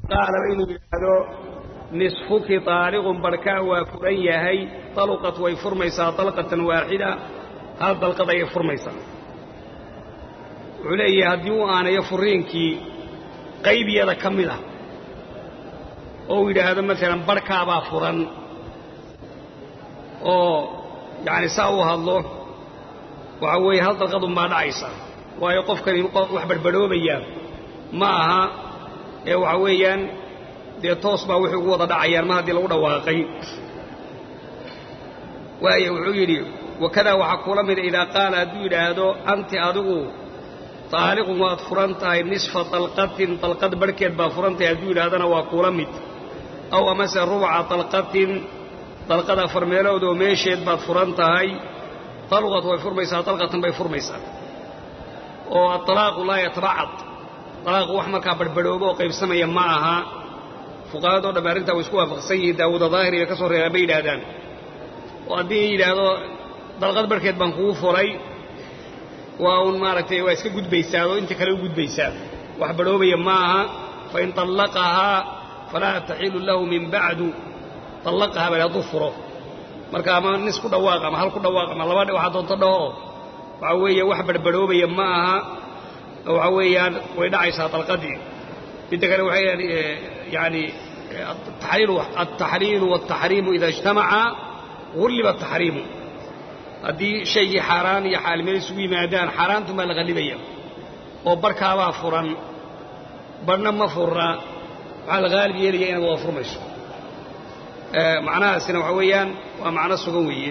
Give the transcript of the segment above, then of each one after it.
qaalaba inuu yidhaahdo nisfuki taaliqun barhkaa waa furan yahay taluqat way furmaysaa dalqatan waaxida hal dalqad ayay furmaysaa wuxuu leeyahay haddii uu aanayo furiinkii qaybiyada ka mid ah oo uu yidhaahdo maalan barhkaabaa furan oo yacani saa uu hadlo waxa weeye hal dalqadunbaa dhacaysa waayo qofkani wax badhbadhoobaya ma aha ee waxa weeyaan dee toos baa wuxuu ugu wada dhacayaan mar haddii lagu dhawaaqay waayo wuxuu yidhi wakadaa waxaa kuula mida idaa qaala hadduu yidhaahdo anti adigu taaliqun waad furan tahay nisfa dalqatin dalqad barhkeed baa furan tahay hadduu yidhahdana waa kuula mid aw amase rubca dalqatin dalqad afar meelood oo meesheed baad furan tahay dalqat way furmaysaa dalqatan bay furmaysaa oo aalaaqu laa yatabacad alaaqu wax markaa badhbadhoobo oo qaybsamaya ma aha fuqahadoo dhamme arrintaa way isku waafaqsan yihiin daawuda daahiri bay ka soo reebaan bay yidhaahdaan oo haddii yidhaahdo dalqad barhkeed baan kugu furay waa un maaragtay waa iska gudbaysaa oo inta kale u gudbaysaa wax badhoobaya ma aha fain طallaqahaa falaa taxilu lahu min bacdu طallaqahaa bal hadduu furo marka ama nis ku dhawaaq ama hal ku dhawaaq ama laba waxaa doonto dhaho waxa weeye wax badhbadhoobaya ma aha waxa weeyaan way dhacaysaa dalqadii midda kale waxay yani altaxliilu wاltaxriimu ida اجtamaca gulliba ataxriimu haddii shaygii xaaraan iyo xaalimeel isugu yimaadaan xaaraantun baa la qallibaya oo barhkaabaa furan barhna ma furna waxaa la haalib yeelaya inaad wada furmayso macnahaasina waxa weeyaan waa macno sugan weeye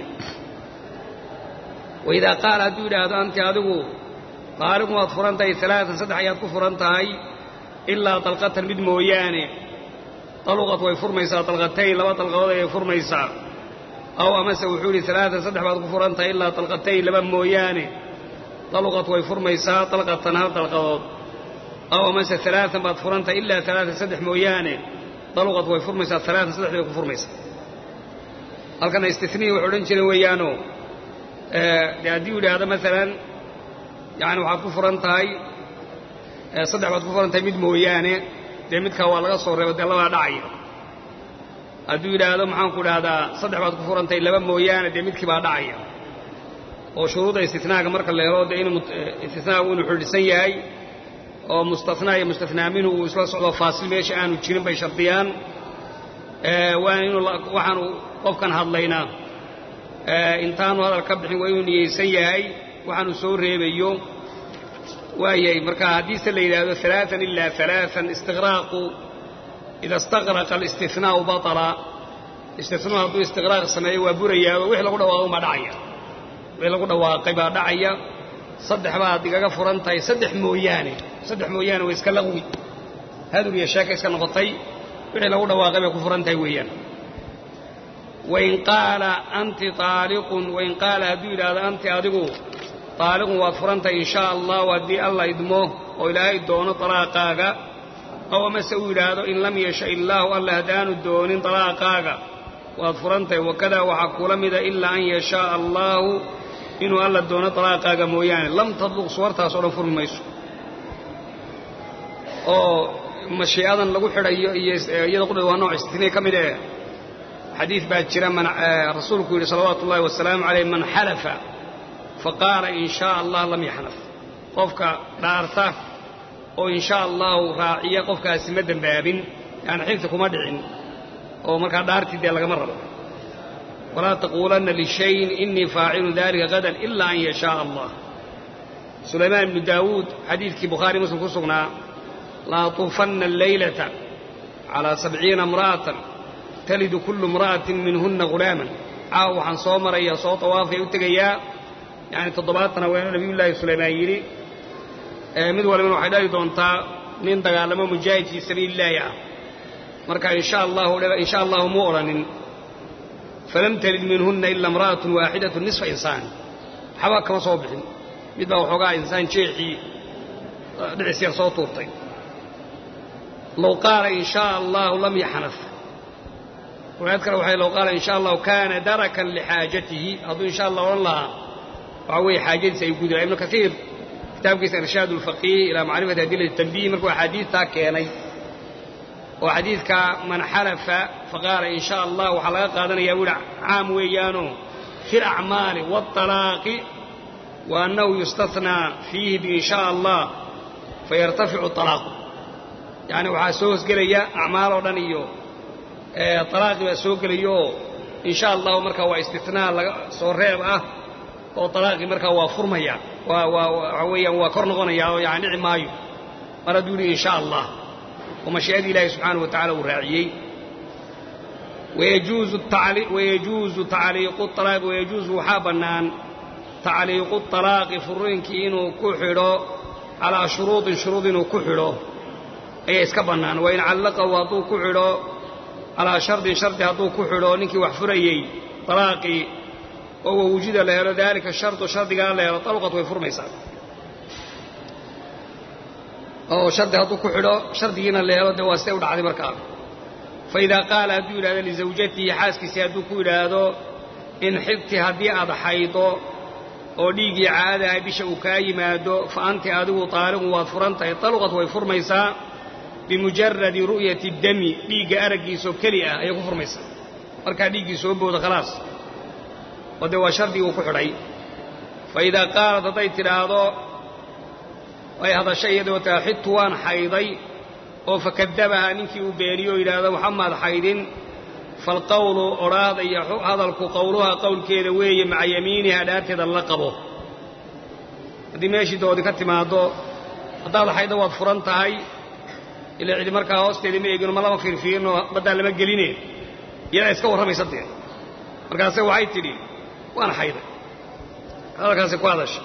waidaa qaala hadduu yidhaahdo anti adigu taaliqun waad furan tahay alaaan saddex ayaad ku furan tahay ilaa dalqatan mid mooyaane daluqad way furmaysaa dalqatayn laba dalqadood ayay furmaysaa aw amase wuxuu yidhi alaaan saddex baad ku furan tahay ilaa dalqatayn laba mooyaane daluqad way furmaysaa dalqatan hal dalqadood aw amase alaaan baad furan tahay ilaa alaaan saddex mooyaane daluqad way furmaysaa alaaan saddex bay ku furmaysaa halkana istinihi waxay odhan jireen weeyaano dee haddii u yidhaahdo maalan yani waxaad ku furan tahay saddex baad ku furan tahay mid mooyaane dee midkaa waa laga soo reebo dee labaa dhacaya hadduu yidhaahdo maxaanku idhahdaa saddex baad ku furan tahay laba mooyaane dee midkii baa dhacaya oo shuruudda istinaaga marka la helo dee inuu istinaagu inuu xidhisan yahay oo mustanaa iyo mustanaa minhu uu isla socdo faasil meesha aanu jirin bay shardiyaan waana inuu waxaanu qofkan hadlaynaa intaanu hadal ka bixin waa inuu niyeysan yahay waxaanu soo reebayo waayahay marka haddiise la yidhaahdo alaaan ilaa alaaan istiqraaqu ida istaqraqa alistinaau baطala istinuu hadduu istiqraaq sameeyo waa burayaa oo wix lagu dhawaaqo baa dhacaya wix lagu dhawaaqay baa dhacaya saddex baad igaga furan tahay saddex mooyaane saddex mooyaane way iska laqwi hadur iyo sheeka iska noqotay wixii lagu dhawaaqay bay ku furan tahay weeyaan wain qaala anti aaliqun wain qaala hadduu yidhaahdo anti adigu taaliqun waad furan tahay in shaa allahu haddii alla idmo oo ilaahay doono talaaqaaga aw amase uu yidhaahdo in lam yasha illaahu alla haddaanu doonin talaaqaaga waad furan tahay wakadaa waxaa kula mida ilaa an yashaaa allaahu inuu alla doono talaaqaaga mooyaane lam tadluq suwartaas oo dhan furmi mayso oo mashii'adan lagu xidhayo iyo iyada qudhad waa nooc istiniin ka mid eh xadiid baa jira rasuulku yidhi salawaatu ullahi wasalaamu calayh man xalafa faqaala in shaa allah lam yaxnaf qofka dhaarta oo in shaa allahu raaciya qofkaasi ma dembaabin yani xilti kuma dhicin oo markaa dhaartii dee lagama rabo walaa taquulanna lishayin inii faacilu dalika gadan ilaa an yashaaa allah sulaymaan ibnu daawuud xadiidkii bukhaari muslim ku sugnaa laatuufanna alleylata calaa sabciina imra'atan talidu kullu imra'atin minhunna ghulaaman caaw waxaan soo maraya soo tawaafaya u tegayaa yani toddobaatan haweenoo nabiyullaahi sulaymaan yidhi mid walibana waxay dhali doontaa nin dagaalamo mujaahid fii sabiilillaahi ah marka insha allahu insha allahu muu odhanin falam talid minhunna ila imra'atun waaxidatun nisfa insaan waxba kama soo bixin mid baa waxoogaa insaan jeexii dhicis yar soo tuurtay low qaala in shaa allahu lam yaxnaf riwaayad kale waxay low qaala in sha allahu kaana darakan lixaajatihi hadduu insha allah odhan lahaa waxa weeye xaajadiisa ay gudi laha ibnu kaiir kitaabkiisa irshaad ulfaqiih ilaa macrifati adilati tanbiih markuu axaadiistaa keenay oo xadiidka man xalafa faqaala in shaa allah waxaa laga qaadanayaa buu yihi caam weeyaanoo fi alacmaali waاطalaaqi wa annahu yustathnaa fiihi biin shaa allah fayartaficu طalaaqu yacni waxaa soo hosgelaya acmaal oo dhan iyo alaaqi baa soo gelayaoo in sha allahu markaa waa istinaa laga soo reeb ah oo alaaqii markaa waa furmaya waa waa waxa weeyaan waa kor noqonaya oo yani dhici maayo mar hadduu yihi in sha allah oo mashii'adii ilaahi subxaanahu wa tacala uu raaciyey wayajuuzu tacliiqu alaaqi wayajuuzu waxaa bannaan tacliiqu طalaaqi furiinkii inuu ku xidho calaa shuruudin shuruud inuu ku xidho ayaa iska bannaan wain callaqahu hadduu ku xidho calaa shardin shardi hadduu ku xidho ninkii wax furayey alaaqii oo wawujida la helo daalika shardu shardigaa la helo alqat way furmaysaa oo shardi hadduu ku xidho shardigiina la helo dee waa siday u dhacday markaa fa idaa qaala hadduu yidhahdo lisawjatihi xaaskiisii hadduu ku yidhaahdo in xidti haddii aad xaydo oo dhiiggii caadaha bisha uu kaa yimaado fa anti adigu taaliqun waad furan tahay alqat way furmaysaa bimujaradi ru'yati dami dhiigga araggiisoo keli ah ayay ku furmaysaa markaa dhiiggii soo booda khalaas oo dee waa shardigii uu ku xidhay fa idaa qaalad hadday tidhaahdo ay hadashay iyadoo taa xidtu waan xayday oo fakadabaha ninkii uu beeniyo o yidhaahdo waxamaad xaydin falqawlu odhaahda iyo hadalku qowluha qowlkeeda weeye maca yamiiniha dhaarteeda la qabo haddii meeshii doodi ka timaaddo haddaad xayddo waad furan tahay ila cidi markaa hoosteedii ma eegino ma lama fiirfiirino baddaa lama geline iyadaa iska warramaysa dee markaase waxay tidhi waan xayday hadalkaasi ku hadasha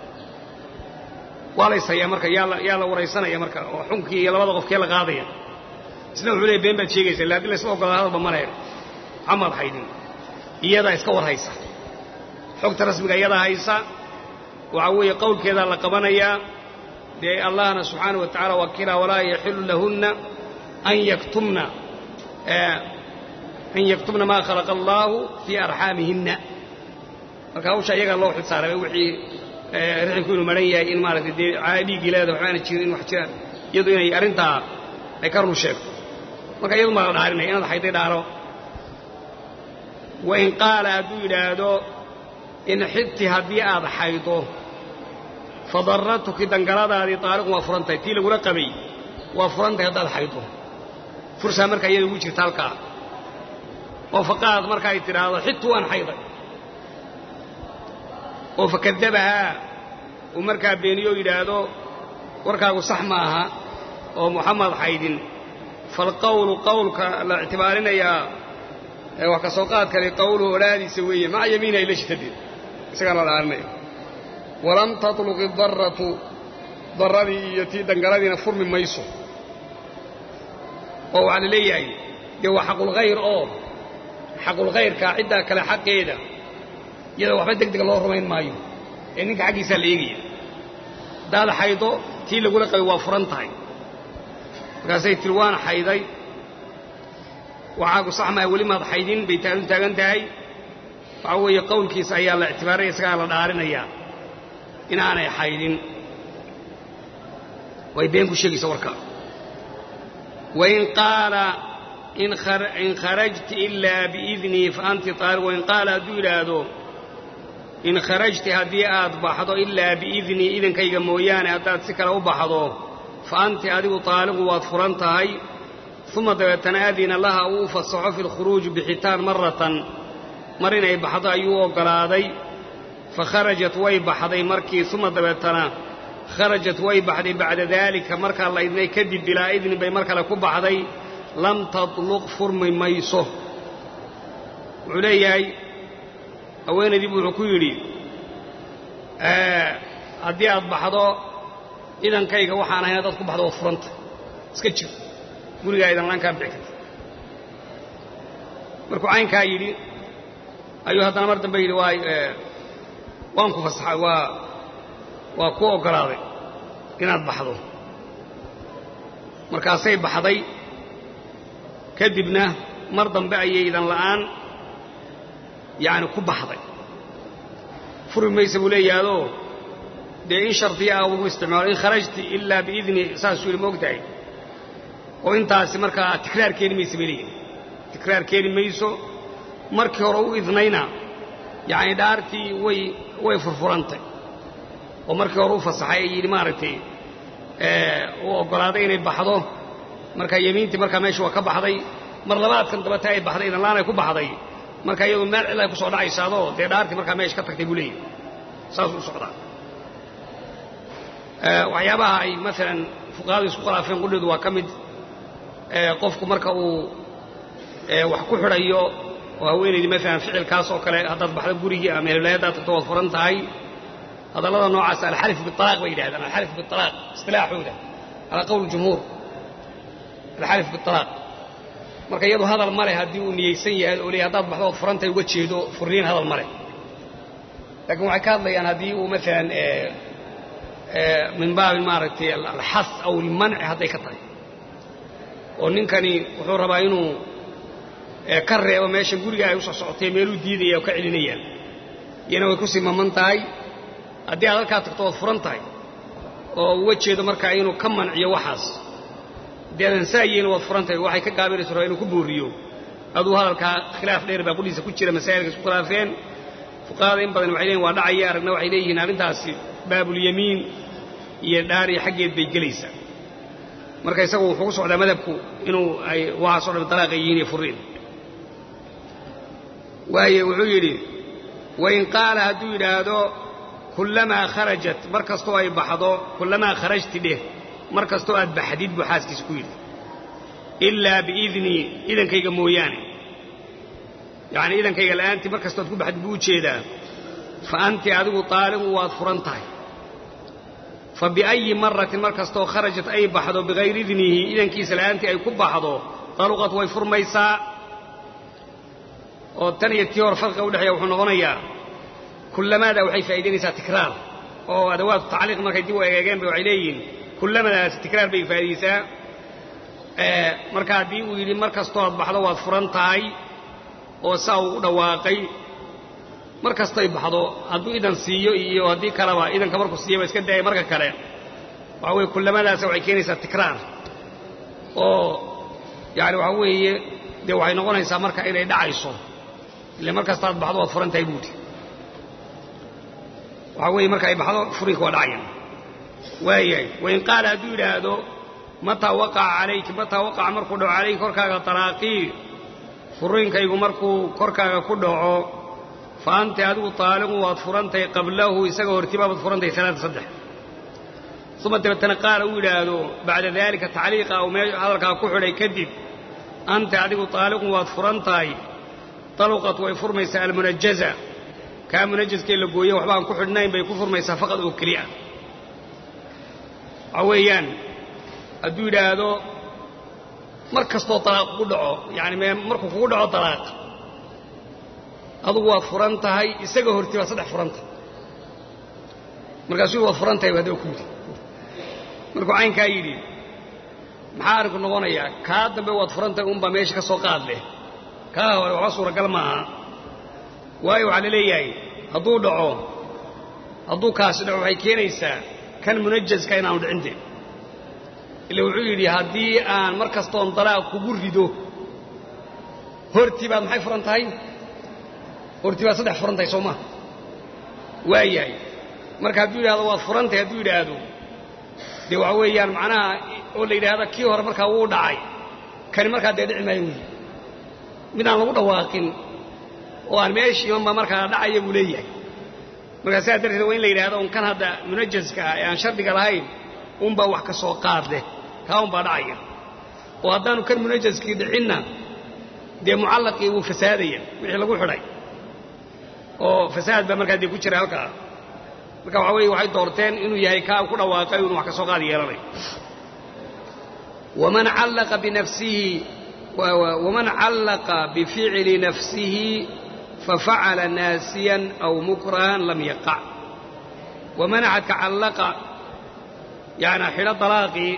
waa laysayaa marka yaa la waraysanaya marka oo xunkii iyo labada qofkee la qaadaya isna wuxuu leey been baad sheegaysa illa haddii laysla ogolaa hadalba ma lehe waxamaad xaydin iyadaa iska war haysa xogta rasmiga iyadaa haysa waxaa weeye qowlkeedaa la qabanayaa dee allahna subxaana wa tacala waa kiraa walaa yaxilu lahunna an yaktumna an yaktumna maa khalaqa allaahu fii arxaamihinna marka hawsha iyagaa loo xilsaaray wixii rixinku inuu maran yahay in maaragtay dee dhiiggii leeda waxbaana jirin in wax jiraan iyadu inay arrintaa ay ka run sheegto marka iyadu maa la dhaarinaya inaad xayday dhaaro wain qaala hadduu yidhaahdo in xidti haddii aad xaydo fadaratuki dangaladaadii taariqun waa furan tahay tii lagula qabay waa furan tahay haddaad xaydo fursaa markaa iyada ugu jirta halkaa oo faqaad marka ay tidhaahdo xidtu waan xayday oo fakadabahaa uu markaa beeniyo yidhaahdo warkaagu sax ma aha oo muxamed xaydin falqawlu qawlka la ictibaarinayaa wax ka soo qaadkale qawluhu odhaadiisa weeye maca yamiina ila shitadeed isagaa la dhaarinaya walam tatluqi daratu darradii iyo tii dangaladiina furmi mayso oo waxaa la leeyahay dee waa xaqulkhayr oo xaqulkhayrkaa ciddaa kale xaqeeda iyada waxba deg dega loo rumayn maayo ee ninka xaggiisaa la eegaya haddaad xaydo tii lagula qabay waa furan tahay markaasay tiri waan xayday waxaagu sax maha weli maad xaydin bay taadu taagan tahay waxaa weeye qowlkiisa ayaa la ictibaaraya isagaa la dhaarinayaa inaanay xaydin way been ku sheegaysa warka wain qaala in kharajti ilaa biidnii fa anti taaliq wain qaala hadduu yidhaahdo in kharajti haddii aad baxdo ilaa biidnii idankayga mooyaane haddaad si kale u baxdo fa anti adigu taaliqu waad furan tahay uma dabeetana adina laha uu u fasaxo fi lkhuruuji bixitaan maratan mar inay baxdo ayuu u oggolaaday fa kharajat way baxday markii uma dabeetana kharajat way baxday bacda daalika markaa la idnay kadib bilaa idnin bay mar kale ku baxday lam tatluq furmi mayso wuxuu leeyahay haweenaydiibu wuxuu ku yidhi haddii aad baxdo idankayga waxaan ahayn haddaad ku baxdo waa furanta iska jir gurigaa idan laan kaa bixi karta markuu caynkaa yidhi ayuu haddana mar dambe yidhi waa waan ku fasaxay waa waa ku oggolaaday inaad baxdo markaasay baxday kadibna mar dambe ayay idan la'aan yacni ku baxday furi maysa buu leeyahaadoo dee in shardiya ah ugu isticmaalo in kharajti ilaa biidni saasuu yidhi ma og tahay oo intaasi markaa tikraar keeni maysa bay leeyihin tikraar keeni mayso markii hore u idnayna yacni dhaartii way way furfurantay oo markii hore u fasaxay ee yidhi maaragtay uu oggolaaday inay baxdo marka yemiintii markaa meesha waa ka baxday mar labaadkan dabata ay baxday idanlaan ay ku baxday marka iyadu meel cil ay ku soo dhacaysaadoo dee dhaartii markaa meesha ka tagtay buu leeyahy saasuu u socdaa waxyaabaha ay maalan fuqahadu isku khilaafeen qudheedu waa ka mid qofku marka uu wax ku xidhayo oo haweenaydii maalan ficilkaas oo kale haddaad baxdo gurigii ama meelwilaayadaad tagto waad furan tahay hadallada noocaas alxalif bialaaq bay yidhahdaan alxalif bialaaq istilaaxooda calaa qowl jumhuur alxalif bialaaq marka iyadu hadal ma leh haddii uu niyeysan yahay oo leey haddaad baxdo ood furantahay uga jeedo furniin hadal ma leh laakiin waxay ka hadlayaan haddii uu maalan min baabi maaragtay alxas aw almanci hadday ka tahay oo ninkani wuxuu rabaa inuu ka reebo meesha guriga ay usoo socotay meeluu diidaya oo ka celinayaan iyana way ku sii maman tahay haddii aad halkaa tagto ood furan tahay oo uga jeedo markaa inuu ka manciyo waxaas haddii aadan saayeyna waad furan tahay waxay ka gaabinayso rabaa inuu ku booriyo aduu hadalkaa khilaaf dheer baa qudhiisa ku jira masaa'ilka isku khilaafeen fuqahada in badan waxay leeyihin waa dhacaya aragna waxay leeyihiin arrintaasi baabulyamiin iyo dhaariya xaggeed bay gelaysaa marka isagu wuxuu ku socdaa madhabku inuu ay waxaasoo dhan dalaaqa yihiin iyo furiin waaye wuxuu yidhi wain qaala hadduu yidhaahdo kullamaa kharajat mar kastoo ay baxdo kullamaa kharajti dheh mar kastoo aad baxdid buu xaaskiisa ku yidhi ilaa biidnii idankayga mooyaane yacnii idankayga la'aantii mar kastoo aad ku baxdid buu u jeedaa fa anti adigu taaliqu waad furan tahay fa biayi maratin mar kastoo kharajat ay baxdo bikayri idnihi idankiisa la'aantii ay ku baxdo taluqat way furmaysaa oo tan iyo tii hor farqiga udhexeeya wuxuu noqonayaa kullamaada waxay faa'idaynaysaa tikraar oo adawaatu tacliiq markay dib u egeegeen ba waxay leeyihiin kullamadaasi tikraar bay faa'idaysaa marka haddii uu yidhi mar kastoo aad baxdo waad furan tahay oo saa uu u dhawaaqay mar kastoy baxdo hadduu idan siiyo iyo haddii kaleba idanka markuu siiyaba iska daaya marka kale waxa weye kullamadaasi waxay keenaysaa tikraar oo yani waxa weeye dee waxay noqonaysaa marka inay dhacayso ile mar kasta aad baxdo waad furan tahay buuti waxaa weeye marka ay baxdo furinka waa dhacayan waayahay wain qaala hadduu yidhaahdo mataa waqaca calayki mataa waqaca markuu dhaco calayki korkaaga talaaqii furinkaygu markuu korkaaga ku dhaco fa anti adigu taaliqu waad furantahay qablahu isaga hortibaabaad furantahay alaata saddex uma dabeetana qaala uu yidhaahdo bacda daalika tacliiqa uu mee hadalkaa ku xidhay kadib anti adigu taaliqun waad furan tahay taluqat way furmaysaa almunajaza kaa munajaskee la gooye waxbaan ku xidhnayn bay ku furmaysaa faqad oo keliya waxaa weeyaan hadduu yidhaahdo mar kastoo talaaq kugu dhaco yani markuu kugu dhaco talaaq adugu waad furan tahay isaga horti baad saddex furan tahay markaasuu waad furan tahay haddaba ku yidhi markuu caynkaa yidhi maxaa arrinku noqonayaa kaa dambe waad furan tahay unbaa meesha ka soo qaad leh kaa hore waxba suuragal maaha waayo waxaa la leeyahay hadduu dhaco hadduu kaasi dhaco waxay keenaysaa kan munajaska inaanu dhicinte ila wuxuu yidhi haddii aan mar kastoon dalaaq kugu rido hortii baad maxay furan tahay hortii baad saddex furan tahay soo maha waayahay marka hadduu yidhahdo waad furan tahay hadduu yidhaahdo dee waxa weeyaan macnaha oo la yidhaahdo kii hore markaa wuu dhacay kani markaa dee dhici maayo wuyi mid aan lagu dhawaaqin oo aan meeshii imanba markaa dhacaya buu leeyahay markaa sidaa darteed waa in la yidhahdo un kan hadda munajaska ah ee aan shardiga lahayn unbaa wax ka soo qaad leh kaa unbaa dhacaya oo haddaanu kan munajaskii dhicinna dee mucallaqii wuu fasaadaya wixii lagu xidhay oo fasaad baa markaa dee ku jira halkaa marka waxaa weeye waxay doorteen inuu yahay kaa ku dhawaaqay inu wax ka soo qaad yeelanayo waman callaqa binafsihi waman callaqa bificli nafsihi fafacala naasiyan aw mukrahan lam yaqac waman axadka callaqa yani xidho dalaaqii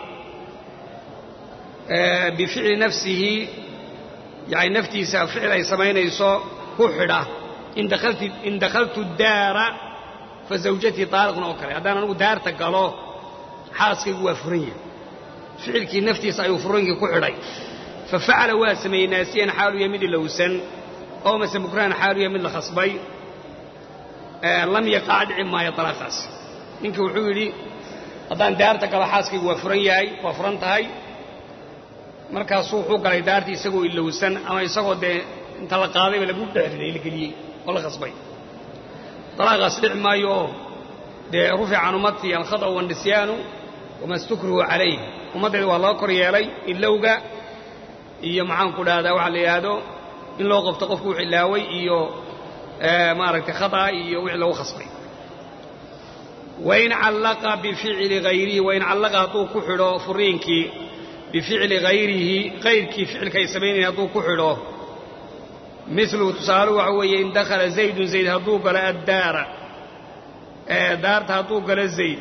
bificli nafsihi yani naftiisa ficil ay samaynayso ku xidha in dakhaltu daara fa zawjatii taaliqna oo kale haddaan anugu daarta galo xaaskaygu waa furan yahay ficilkii naftiisa ayuu furinkii ku xidhay fa facala waa sameeyey naasiyan xaaluya mid ilowsan oo mase mukrahan xaaluya mid la khasbay lam yaqac dhici maayo alaaqaas ninkii wuxuu yidhi haddaan daarta galo xaaskaygu waa furan yahay waa furan tahay markaasuu wuxuu galay daartii isagoo ilowsan ama isagoo dee inta la qaadayba lagu dhexriday la geliyey oo la khasbay alaaqaas dhici maayo oo dee rufica can ummatii alkhada'u wanisyaanu wama stukrihu calayh ummaddeeda waa loo kor yeelay ilowga iyo maxaanku dhahdaa waxaa la yidhaahdo in loo qabto qofku wux ilaaway iyo maaragtay khata'a iyo wixii lagu khasbay wain callaqa bificli hayrihi wain callaqa hadduu ku xidho furiinkii bificli hayrihi kayrkii ficilka ay samaynayeen hadduu ku xidho miluhu tusaaluhu waxa weeye in dakhala zaydun zayd hadduu galo addaara daarta hadduu galo zayd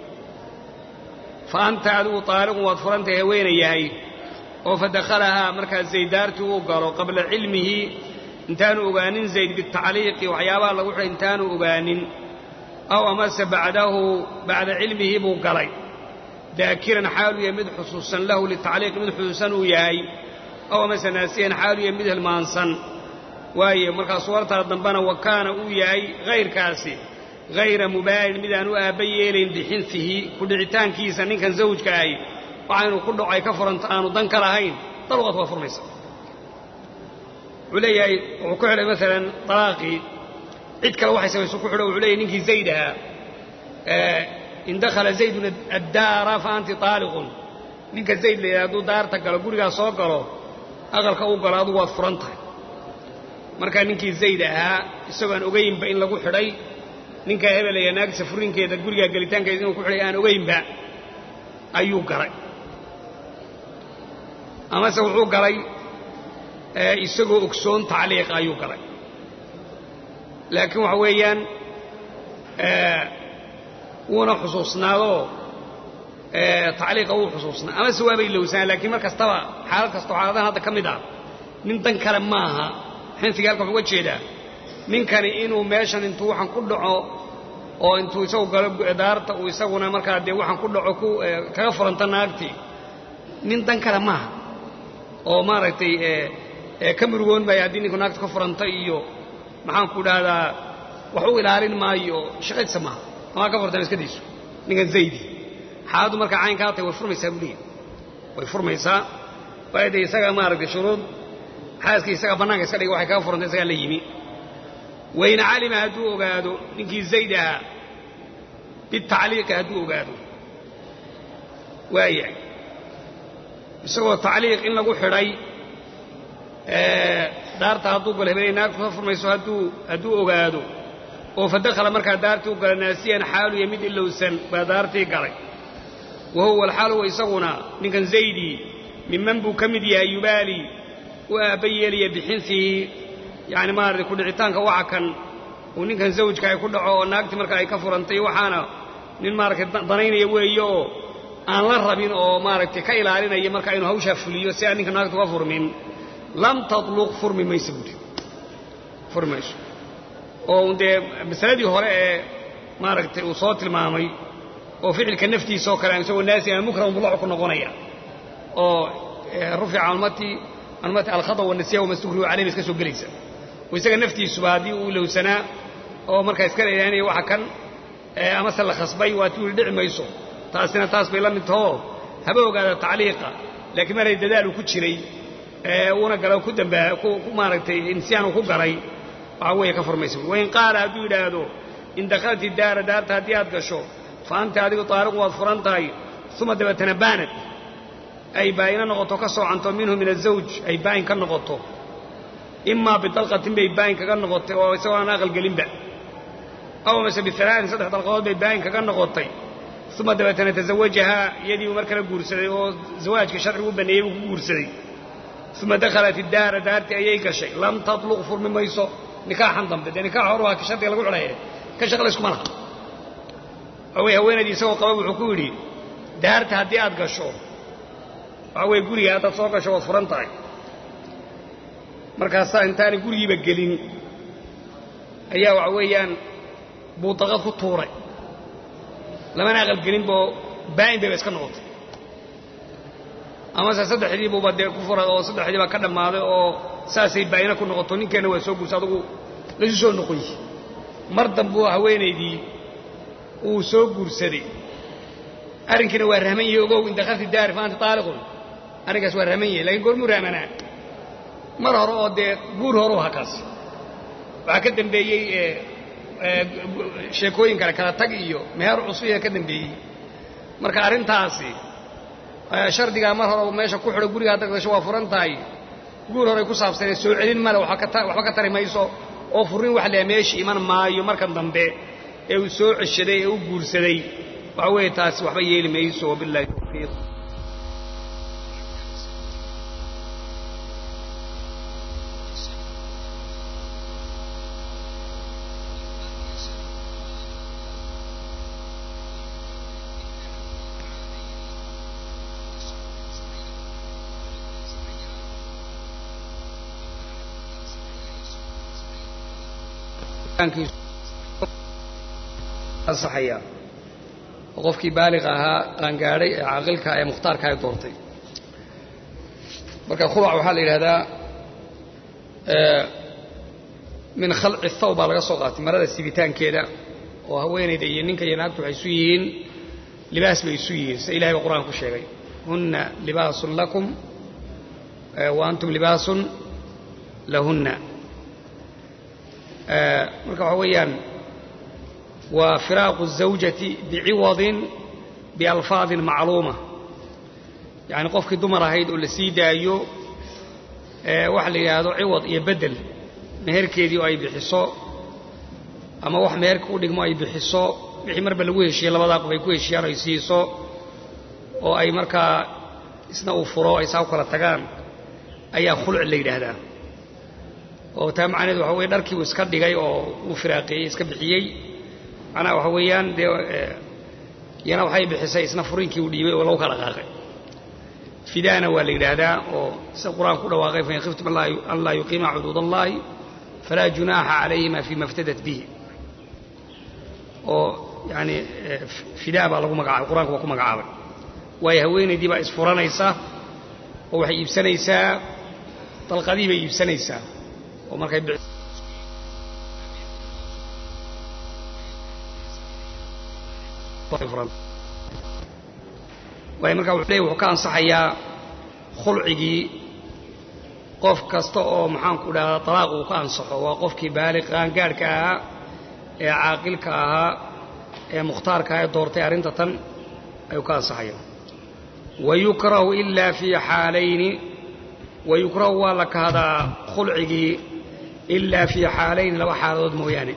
fa anta adigu taaliqun waad furantahay haweena yahay oo fa dakhalahaa markaa zayd daartii uu galo qabla cilmihi intaanu ogaanin zayd bitacliiqi waxyaabaha lagu xidhay intaanu ogaanin aw amase bacdahu bacda cilmihi buu galay daakiran xaalu yahay mid xusuusan lahu litacliiqi mid xusuusan uu yahay aw amase naasiyan xaalu yahay mid hilmaansan waaye markaa suwartaa dambena wa kaana uu yahay hayrkaasi hayra mubaalin midaan u aabba yeelayn bixinfihi ku dhicitaankiisa ninkan zawjka ahi waxaynu ku dhaco ay ka furanto aanu dan ka lahayn daluqad waa furmaysa wuxuu leeyahay wuxuu ku xidhay maalan dalaaqii cid kale waxay samayso ku xidho wuxuu leeyahy ninkii zayd ahaa in dakhala zaydun addaara fa anti taaliqun ninka zayd la yidhaha hadduu daarta galo gurigaa soo galo aqalka uu galo adugu waad furan tahay markaa ninkii zayd ahaa isagoon ogaynba in lagu xidhay ninkaa hebelaya naagisa furinkeeda gurigaa gelitaankeeda inuu ku xidhay aan ogaynba ayuu galay amase wuxuu galay isagoo ogsoon tacliiqa ayuu galay laakiin waxa weeyaan wuuna xusuusnaadoo tacliiqa wuu xusuusnaa amase waaba ilowsanaa laakiin mar kastaba xaalad kastoo xaaladahan hadda ka mid ah nin dan kale maaha xinsiga halka wuxu uga jeedaa ninkani inuu meeshan intuu waxaan ku dhaco oo intuu isagu galo daarta uu isaguna markaa dee waxaan ku dhaco ku kaga furanta naagtii nin dan kale maaha oo maaragtay ka murugoon maayo haddii ninku naagta ka furanta iyo maxaan ku dhahdaa wax u ilaalin maayo shaqadiisa maaha amaa ka furtan iskadiisu ninkan zaydi xaaladdu markaa caynkaa tahay way furmaysaa buu leeyahy way furmaysaa waayo dee isaga maaragtay shuruud xaaskii isaga bannaanka iska dhigay waxay kaga furantay isagaa la yimi wain calima hadduu ogaado ninkii zayd ahaa bitacliiqi hadduu ogaado waaya isagoo tacliiq in lagu xidhay daarta hadduu galo hebelay naagtu ka furmayso hadduu hadduu ogaado oo fa dakhala markaa daartii u gala naasiyan xaaluya mid ilowsan baa daartii galay wa huwa alxaaluwa isaguna ninkan zaydii miman buu ka mid yahay yubaali u aabba yeelaya bixinsihi yacni maaragtay kudhicitaanka waxa kan uu ninkan zawjka ay ku dhaco oo naagtii marka ay ka furantay waxaana nin maaragtay danaynaya weeye oo aan la rabin oo maaragtay ka ilaalinaya marka inuu hawshaa fuliyo si aan ninka naagta uga furmin lam tatluq furmi mayso buuri furmi mayso oo dee masaladii hore ee maaragtay uu soo tilmaamay oo ficilka naftiisa oo kale isagoo naasi ama mukram mudlacu ku noqonaya oo rufica almati almati alkhata wanasiya wamastukrihu calayhim iska soo gelaysa oo isaga naftiisuba haddii uu ilowsanaa oo markaa iska leeyaanaya waxa kan amase la khasbay waa tii dhici mayso taasina taas bay la mid tahoo haba ogaada tacliiqa laakiin maray dadaalu ku jiray uuna galo ku dambaa ku maaragtay insyaanu ku galay waxa weeye ka furmaysa wain qaala hadduu yidhaahdo in dakhalti daara daarta haddii aad gasho fa anta adigu taariqu waad furan tahay uma dabeetana baanad ay baa'ina noqoto ka soocanto minhu min azawj ay baa'in ka noqoto imaa bidalqatin bay baa'in kaga noqotay oo isagoo aan aqalgelinba aw mase bialaain saddex dalqadood bay baa'in kaga noqotay uma dabeetana tazawajahaa iyadii uu mar kala guursaday oo zawaajka sharcigu u baneeyey buu ku guursaday uma dakhalat iddaara daartii ayay gashay lam tatluq furmi mayso nikaaxan dambe dee nikaax hor waa ka shardiga lagu xidhaye ka shaqlayskuma laha waxa weye haweenaydii isagoo qaba wuxuu ku yidhi daarta haddii aad gasho waxa weye guriga haddaad soo gasho waad furan tahay markaasaa intaanay gurigiiba gelin ayaa waxa weeyaan buudaqad ku tuuray lamana aqalgelinboo baa'in bayba iska noqotay amase saddexdii buuba dee ku furay oo saddexdii baa ka dhammaaday oo saasay baayina ku noqoto ninkeenna waa soo guursa adugu laisu soo noqoy mar dambuu haweenaydii uu soo guursaday arrinkiina waa rahman yahay ogow in dakhalti daari fa anta taaliqun arrinkaas waa rahman yahay lakiin goormuu rahmanaa mar hore oo dee guur horuu hakaas waxaa ka dambeeyey sheekooyin kale kala tag iyo meher cusubiya ka dambeeyey marka arrintaasi shardigaa mar hore meesha ku xidho gurigaa dagdasho waa furan tahay guur horey ku saabsanee soo celin male waxba ka tari mayso oo furrin wax leha meesha iman maayo markan dambe ee uu soo ceshaday ee u guursaday waxa weeye taasi waxba yeeli mayso wabillahi tawfiiq ansaxaya oo qofkii baaliq ahaa qaangaadhay ee caaqilka ee mukhtaarka ay doortay marka khulac waxaa la yidhahdaa min khalci thaw baa laga soo qaatay marada sibitaankeeda oo haweenayda iyo ninka iyo naagtu waxay isu yihiin libaas bay isu yihiin sida ilahay ba qur'aan ku sheegay hunna libaasun lakum wa antum libaasun lahunna marka waxaa weeyaan waa firaaqu الزawjati biciwadin bialfaadin macluuma yacni qofkii dumar ahayd oo la sii daayo waxa la yidhaahdo ciwad iyo bedel meherkeedii oo ay bixiso ama wax meherka u dhigmo ay bixiso wixii marba lagu heshiye labadaa qof ay ku heshiyaan ay siiso oo ay markaa isna uu furo ay saa u kala tagaan ayaa khulc la yidhaahdaa oo taa macnaheedu waxa weye dharkii uu iska dhigay oo uu firaaqeeyey iska bixiyey macnaha waxa weeyaan dee iyana waxay bixisay isna furinkii uu dhiibay oo lagu kala qaaqay fidaana waa la yidhaahdaa oo sida qur-aanku ku dhawaaqay fain khiftum an laa yuqiima xuduud allahi falaa junaaxa calayhima fima iftadat bihi oo yani fidaa baa lagu magacaabay qur-aanku waa ku magacaabay waayo haweenaydii baa isfuranaysa oo waxay iibsanaysaa dalqadii bay iibsanaysaa oo markay waayo markaa wuxuu leey wuxuu ka ansaxayaa khulcigii qof kasta oo maxaanku dhahdaa talaaq uu ka ansaxo waa qofkii baaliq qaangaadhka ahaa ee caaqilka ahaa ee mukhtaarka ah ee doortay arrinta tan ayuu ka ansaxaya wayukrahu ilaa fii xaalayni wayukrahu waa la kahdaa khulcigii ilaa fii xaalayni laba xaaladood mooyaane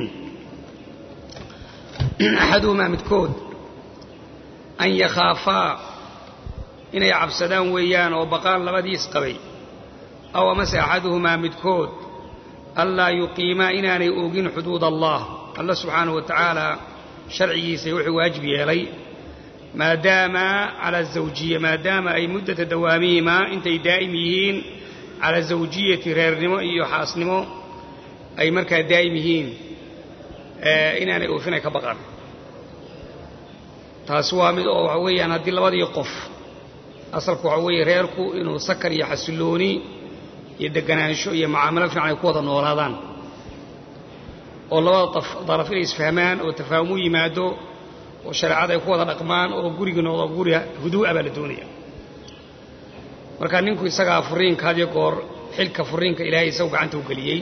axaduhumaa midkood an yakhaafaa inay cabsadaan weeyaan oo baqaan labadiis qabay aw amase axaduhumaa midkood anlaa yuqiimaa inaanay oogin xuduud allah alla subxaanahu wa tacaala sharcigiisa wuxuu waajib yeelay maadaama cala azawjiya maadaama ay muddata dawaamihimaa intay daa'im yihiin cala zawjiyati reernimo iyo xaasnimo ay markaa daa'im yihiin inaanay oofinay ka baqaan taasi waa mid oo waxa weeyaan haddii labadii qof asalku waxa weeye reerku inuu sakar iyo xasillooni iyo deganaansho iyo macaamilo fiican ay ku wada noolaadaan oo labada daraf inay isfahmaan oo tafaahum u yimaado oo shareecada ay ku wada dhaqmaan oo gurigi noqdo guri huduu'a baa la doonaya marka ninku isagaa furiinka hadiyo goor xilka furiinka ilaahay isagu gacanta u geliyey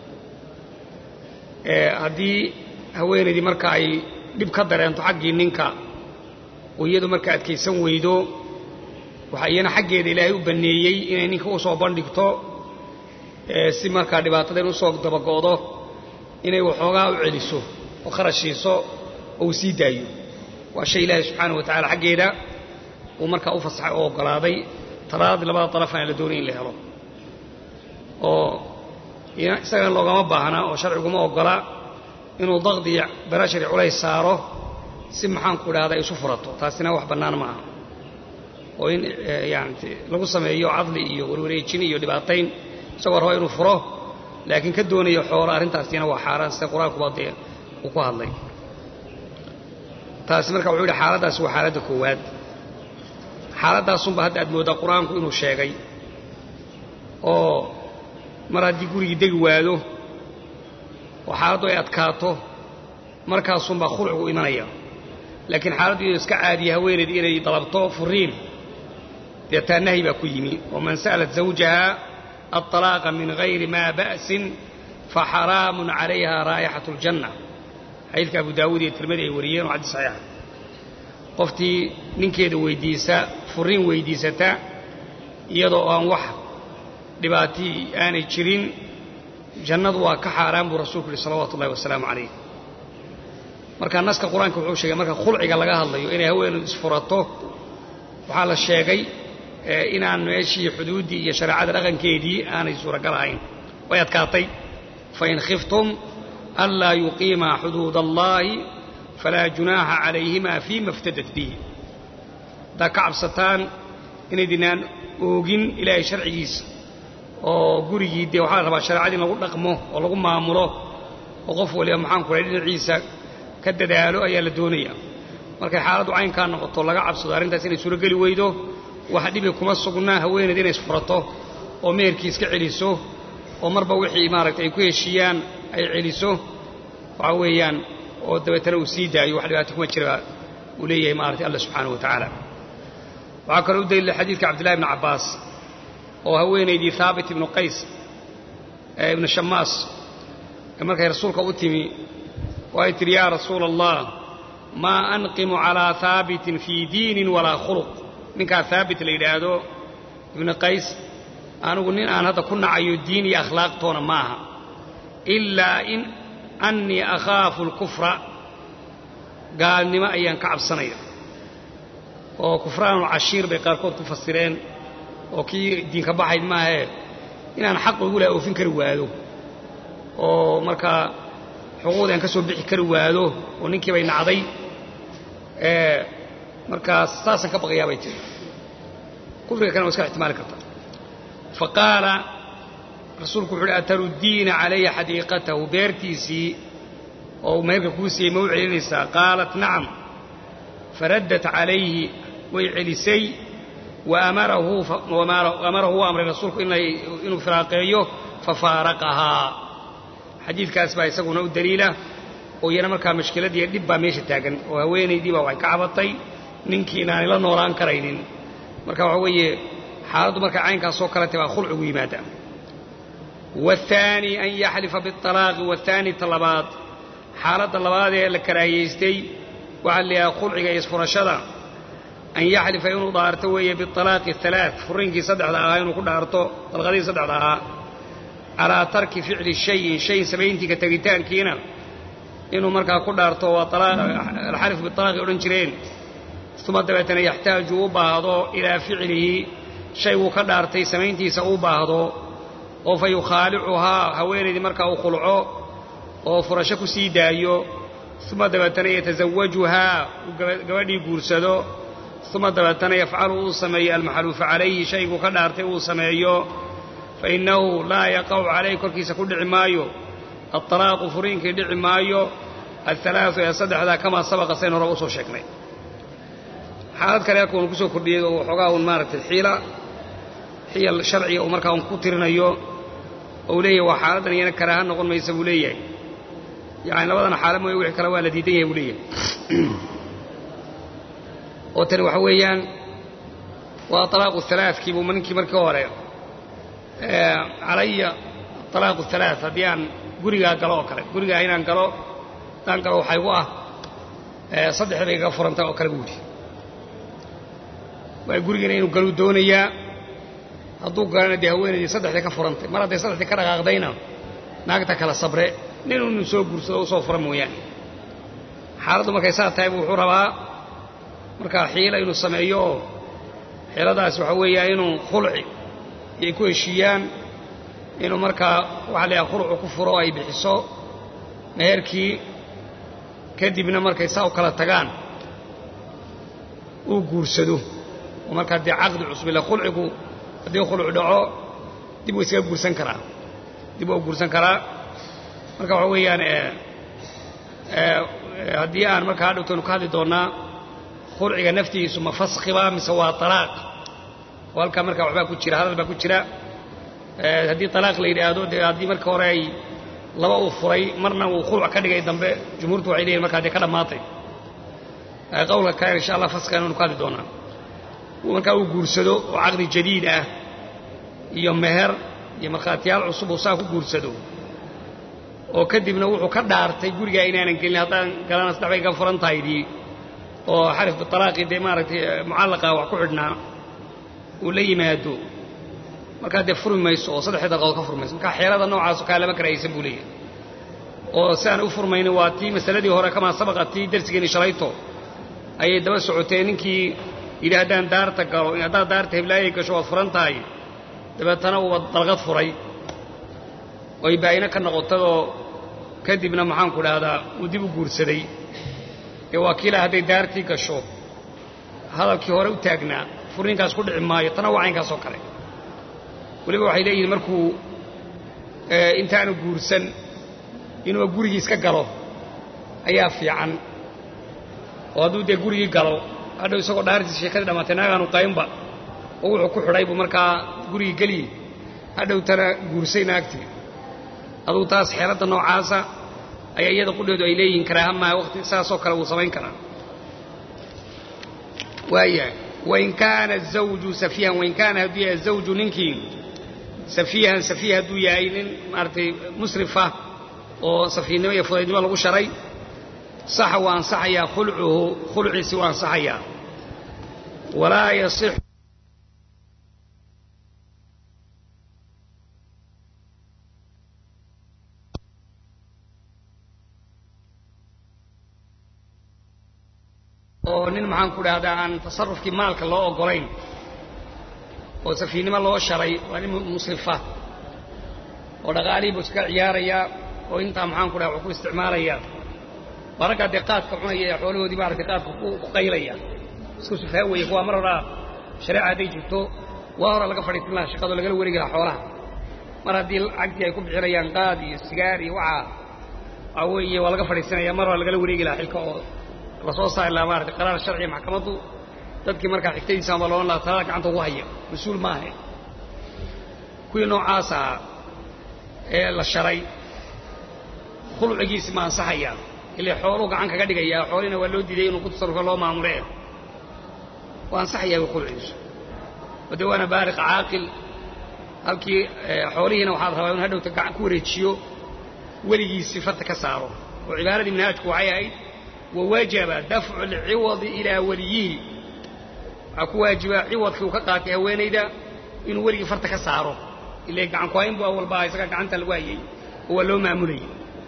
haddii haweenaydii marka ay dhib ka dareento xaggii ninka oo iyadu marka adkaysan weydo waxaa iyana xaggeeda ilaahay u banneeyey inay ninka u soo bandhigto si markaa dhibaatadan u soo dabago'do inay waxoogaa u celiso oo kharashiiso oo uu sii daayo waa shay ilaahay subxaanahu wa tacala xaggeeda uu markaa u fasaxay oo oggolaaday talaadii labada darafana la doonay in la helo oo isagana loogama baahna oo sharciguma oggola inuu daqdi iyo barashari culays saaro si maxaanku idhahda isu furato taasina wax bannaan ma aha oo in yani lagu sameeyo cadli iyo warwareejin iyo dhibaatayn isagoo raba inuu furo laakiin ka doonayo xoolo arrintaasina waa xaaraan sida qur-aankuba dee uu ku hadlay taasi marka wuxuu yidhi xaaladdaasi waa xaaladda koowaad xaaladaasunba hadda aad mooddaa qur-aanku inuu sheegay oo mar haddii gurigii degi waado oo xaaladdu ay adkaato markaasunbaa khulcigu imanaya laakiin xaaladdu inuu iska caadiya haweenayd inay dalabto furiin deetaa nahyi baa ku yimi waman sa'alat zawjaha aلطalaaqa min gayri maa ba'sin faxaraamun calayha raa'ixaة اljanna xadiidka abu daawuud iyo tirmadi ay wariyeen oo xadiis saxiixa qoftii ninkeeda weydiisa furiin weydiisata iyadoo aan wax dhibaatii aanay jirin jannadu waa ka xaaraan buu rasuulku yihi salawatu ullahi wasalaamu calayh marka naska qur-aanka wuxuu sheegay marka khulciga laga hadlayo inay haweenedu isfurato waxaa la sheegay inaan meeshii xuduuddii iyo shareecada dhaqankeedii aanay suuragal ahayn way adkaatay fain khiftum anlaa yuqiimaa xuduud allaahi falaa junaaxa calayhima fiima iftadat bihi haddaad ka cabsataan inaydinaan oogin ilaahay sharcigiisa oo gurigii dee waxaa la rabaa shareecada in lagu dhaqmo oo lagu maamulo oo qof waliba maxaan ku dhahay dhinaciisa ka dadaalo ayaa la doonaya markay xaaladdu caynkaa noqoto laga cabsado arrintaas inay suurogeli weydo wax dhibi kuma sugnaa haweeneyd inay isfurato oo meherkii iska celiso oo marba wixii maaragtay ay ku heshiiyaan ay celiso waxaa weeyaan oo dabeetana uu sii daayo wax dhibaato kuma jira uu leeyahay maaragtay alla subxaanahu wa tacaala waxaa kaloo u daliila xadiidka cabdillahi ibni cabbaas oo haweenaydii haabit ibnu qays ee ibnu shamaas ee markay rasuulka u timi oo ay tidhi yaa rasuula allah maa anqimu calaa haabitin fii diinin walaa khuluq ninkaa haabit la yidhaahdo ibnu qays anigu nin aan hadda ku nacayo diin iyo akhlaaqtoona ma aha ilaa in annii akhaafu alkufra gaalnimo ayaan ka cabsanaya oo kufraanulcashiir bay qaarkood ku fasireen oo kii diinka baxayd maahee inaan xaq igu laha oofin kari waado oo markaa xuquuqdii aan ka soo bixi kari waado oo ninkii bay nacday markaas saasaan ka baqayaa bay tiri kufriga kana waa iska ixtimaali karta fa qaala rasuulku wuxu uhi ataruddiina calaya xadiiqatahu beertiisii oo meherka kuu siiyey ma u celinaysaa qaalat nacam faraddat calayhi way celisay waamarahu u amray rasuulku inuu firaaqeeyo fafaaraqahaa xadiidkaas baa isaguna u daliila oo iyana markaa mashkiladii dhib baa meesha taagan oo haweenaydii baa waxay ka cabatay ninkii inaanay la noolaan karaynin marka waxa weeye xaaladdu markay caynkaasoo kalete baa khulcigu yimaada waathaani an yaxlifa bialaaqi waathaani ta labaad xaaladda labaad ee la karaahiyaystay waxaa la yidhaha khulciga iyo isfurashada an yaxlifa inuu dhaarto weeye bialaaqi alaa furinkii saddexda ahaa inuu ku dhaarto dalqadihii saddexda ahaa calaa tarki ficli shayin shay samayntiika tegitaankiina inuu markaa ku dhaarto waa alxalif bialaaqi odhan jireen uma dabeetana yaxtaaju u baahdo ilaa ficlihi shayguu ka dhaartay samayntiisa u baahdo oo fa yukhaalicuhaa haweenaydii markaa uu khulco oo furasho ku sii daayo uma dabeetana yatasawajuhaa uu gabadhii guursado uma dabeetana yafcalu uu sameeyo almaxluufa calayhi shayguu ka dhaartay uu sameeyo fainnahu laa yaqacu calayh korkiisa ku dhici maayo aalaaqu furiinkii dhici maayo alalaau ee saddexdaa kamaa sabaqa sayn hore usoo sheegnay xaalad kale halka uunu kusoo kordhiyey oo waxoogaa un maaragtay xiila xiyal sharciga uu markaa un ku tirinayo ou leeyahay waa xaaladdan iyana karaaha noqon maysa buu leeyahay yani labadana xaala mooye wixii kale waa la diidan yahay buu leeyahay oo tani waxa weeyaan waa alaaqu alaaثkii buu ninkii markii hore calaya alaaqu alaaث haddii aan gurigaa galo oo kale gurigaa inaan galo haddaan galo waxaa igu ah saddexda bay iga furantay oo kale buu yidhi waa gurigiina inuu galuu doonayaa hadduu galana dee haweenaydii saddexdii ka furantay mar hadday saddexdii ka dhaqaaqdayna naagta kala sabre nin inu soo guursado u soo fura mooyaane xaaladdu markay saa tahay buu wuxuu rabaa markaa xiila inuu sameeyo oo xiiladaas waxaa weeyaa inuu khulci ay ku heshiiyaan inuu markaa waxa la yhaha khulcu ku furo ay bixiso meherkii kadibna markay saa u kala tagaan uu guursado oo markaa dee caqdi cusub ila khulcigu haddii khulcu dhaco dib uu isaga guursan karaa dib waa guursan karaa marka waxa weeyaan haddii aan markaa hadhowtaynu ka hadli doonnaa khulciga naftiisu ma faskhiba mise waa talaaq oo halkaa markaa waxbaa ku jira hadal baa ku jira haddii talaaq la yidhaahdo dee haddii marka hore ay laba uu furay marna uu khuluc ka dhigay dambe jumhuurtu waxay leeyihin markaa dee ka dhammaatay qowlka kale insha allah faskhigan waynu ka hadli doonaa markaa uu guursado oo caqdi jadiid ah iyo meher iyo markhaatiyaal cusub uu saa ku guursado oo kadibna wuxuu ka dhaartay gurigaa inaanan gelin haddaan galana saddex bay ka furan tahaydii oo xarif bitalaaqii dee maaragtay mucallaqa wax ku xidhnaa uu la yimaado markaa dee furmi mayso oo saddexdii dalqadood ka furmayso markaa xeelada noocaasoo kaa lama karahaysan buu leeyahay oo si aan u furmaynin waa tii masaladii hore kamaa sabaqa tii darsigeeni shalayto ayay daba socotee ninkii yidhi haddaan daarta galo haddaad daarta heblaayay gasho waad furan tahay dabeetana uuba dalqad furay oy baa'ino ka noqotadoo kadibna maxaanku dhahdaa uu dib u guursaday ee waa kiila hadday daartii gasho hadalkii hore u taagnaa furninkaas ku dhici maayo tana waa caynkaas oo kale weliba waxay leeyihiin markuu intaanu guursan inuuba gurigii iska galo ayaa fiican oo hadduu dee gurigii galo hadhow isagoo dhaartiis sheekadii dhammaatay naagaanu qaynba oo wuxuu ku xidhay buu markaa gurigii geliye hadhowtana guursay naagtii adugu taas xeeladda noocaasa ayaa iyada qudheedu ay leeyihiin karaahamaa waqti saasoo kale wuu samayn karaa waayahay wain kaana zawju safiihan wain kaana hadduu yahay zawju ninkii safiihan safiih hadduu yahay nin maaragtay musrifa oo safiihnimo iyo fudaydnimo lagu sharay saxa waa ansaxayaa khulcuhu khulciisi waa ansaxayaa walaa yasix oo nin maxaan ku dhahdaa aan tasarufkii maalka loo oggolayn oo safiihnimo loo sharay waa nin musrifa oo dhaqaalihii buu iskaga ciyaarayaa oo intaa maxaan ku dhaha wuxuu ku isticmaalayaa waa raggaa dee qaadka cunaya ee xoolahoodii maaragtay qaadka ku qaylaya isku sufaa weeye kuwaa mar horaa shareeca hadday jirto waa hora laga fadhiisan lahaa shaqadoo lagala wareegi lahaa xoolaha mar haddii lacagtii ay ku bixinayaan qaad iyo sigaar iyo waxaa waxaa weeye waa laga fadhiisanaya mar hora lagala wareegi lahaa xilka oo lasoo saari lahaa maarata qaraar sharciya maxkamaddu dadkii markaa xigtadiisa ama loodhan lahaa talada gacanta ugu haya mas-uul maahe kuwii noocaas ahaa ee la sharay khulcigiisi ma ansaxayaa ile xooluu gacan kaga dhigayaa xoolihina waa loo diiday inuu ku tasarrufa loo maamule waa ansaxayaa wi khulcigiisu oo dee waana baaliq caaqil halkii xoolihiina waxaad rabaa inu hadhowta gacan ku wareejiyo weligiisii farta ka saaro oo cibaaradii minhaajku waxay ahayd wawajaba dafcu alciwadi ilaa weliyihi waxaa ku waajiba ciwadkii uu ka qaatay haweenayda inuu weligii farta ka saaro ile gacan kuhayn bu awalba isagaa gacanta lagu hayay oo waa loo maamulayay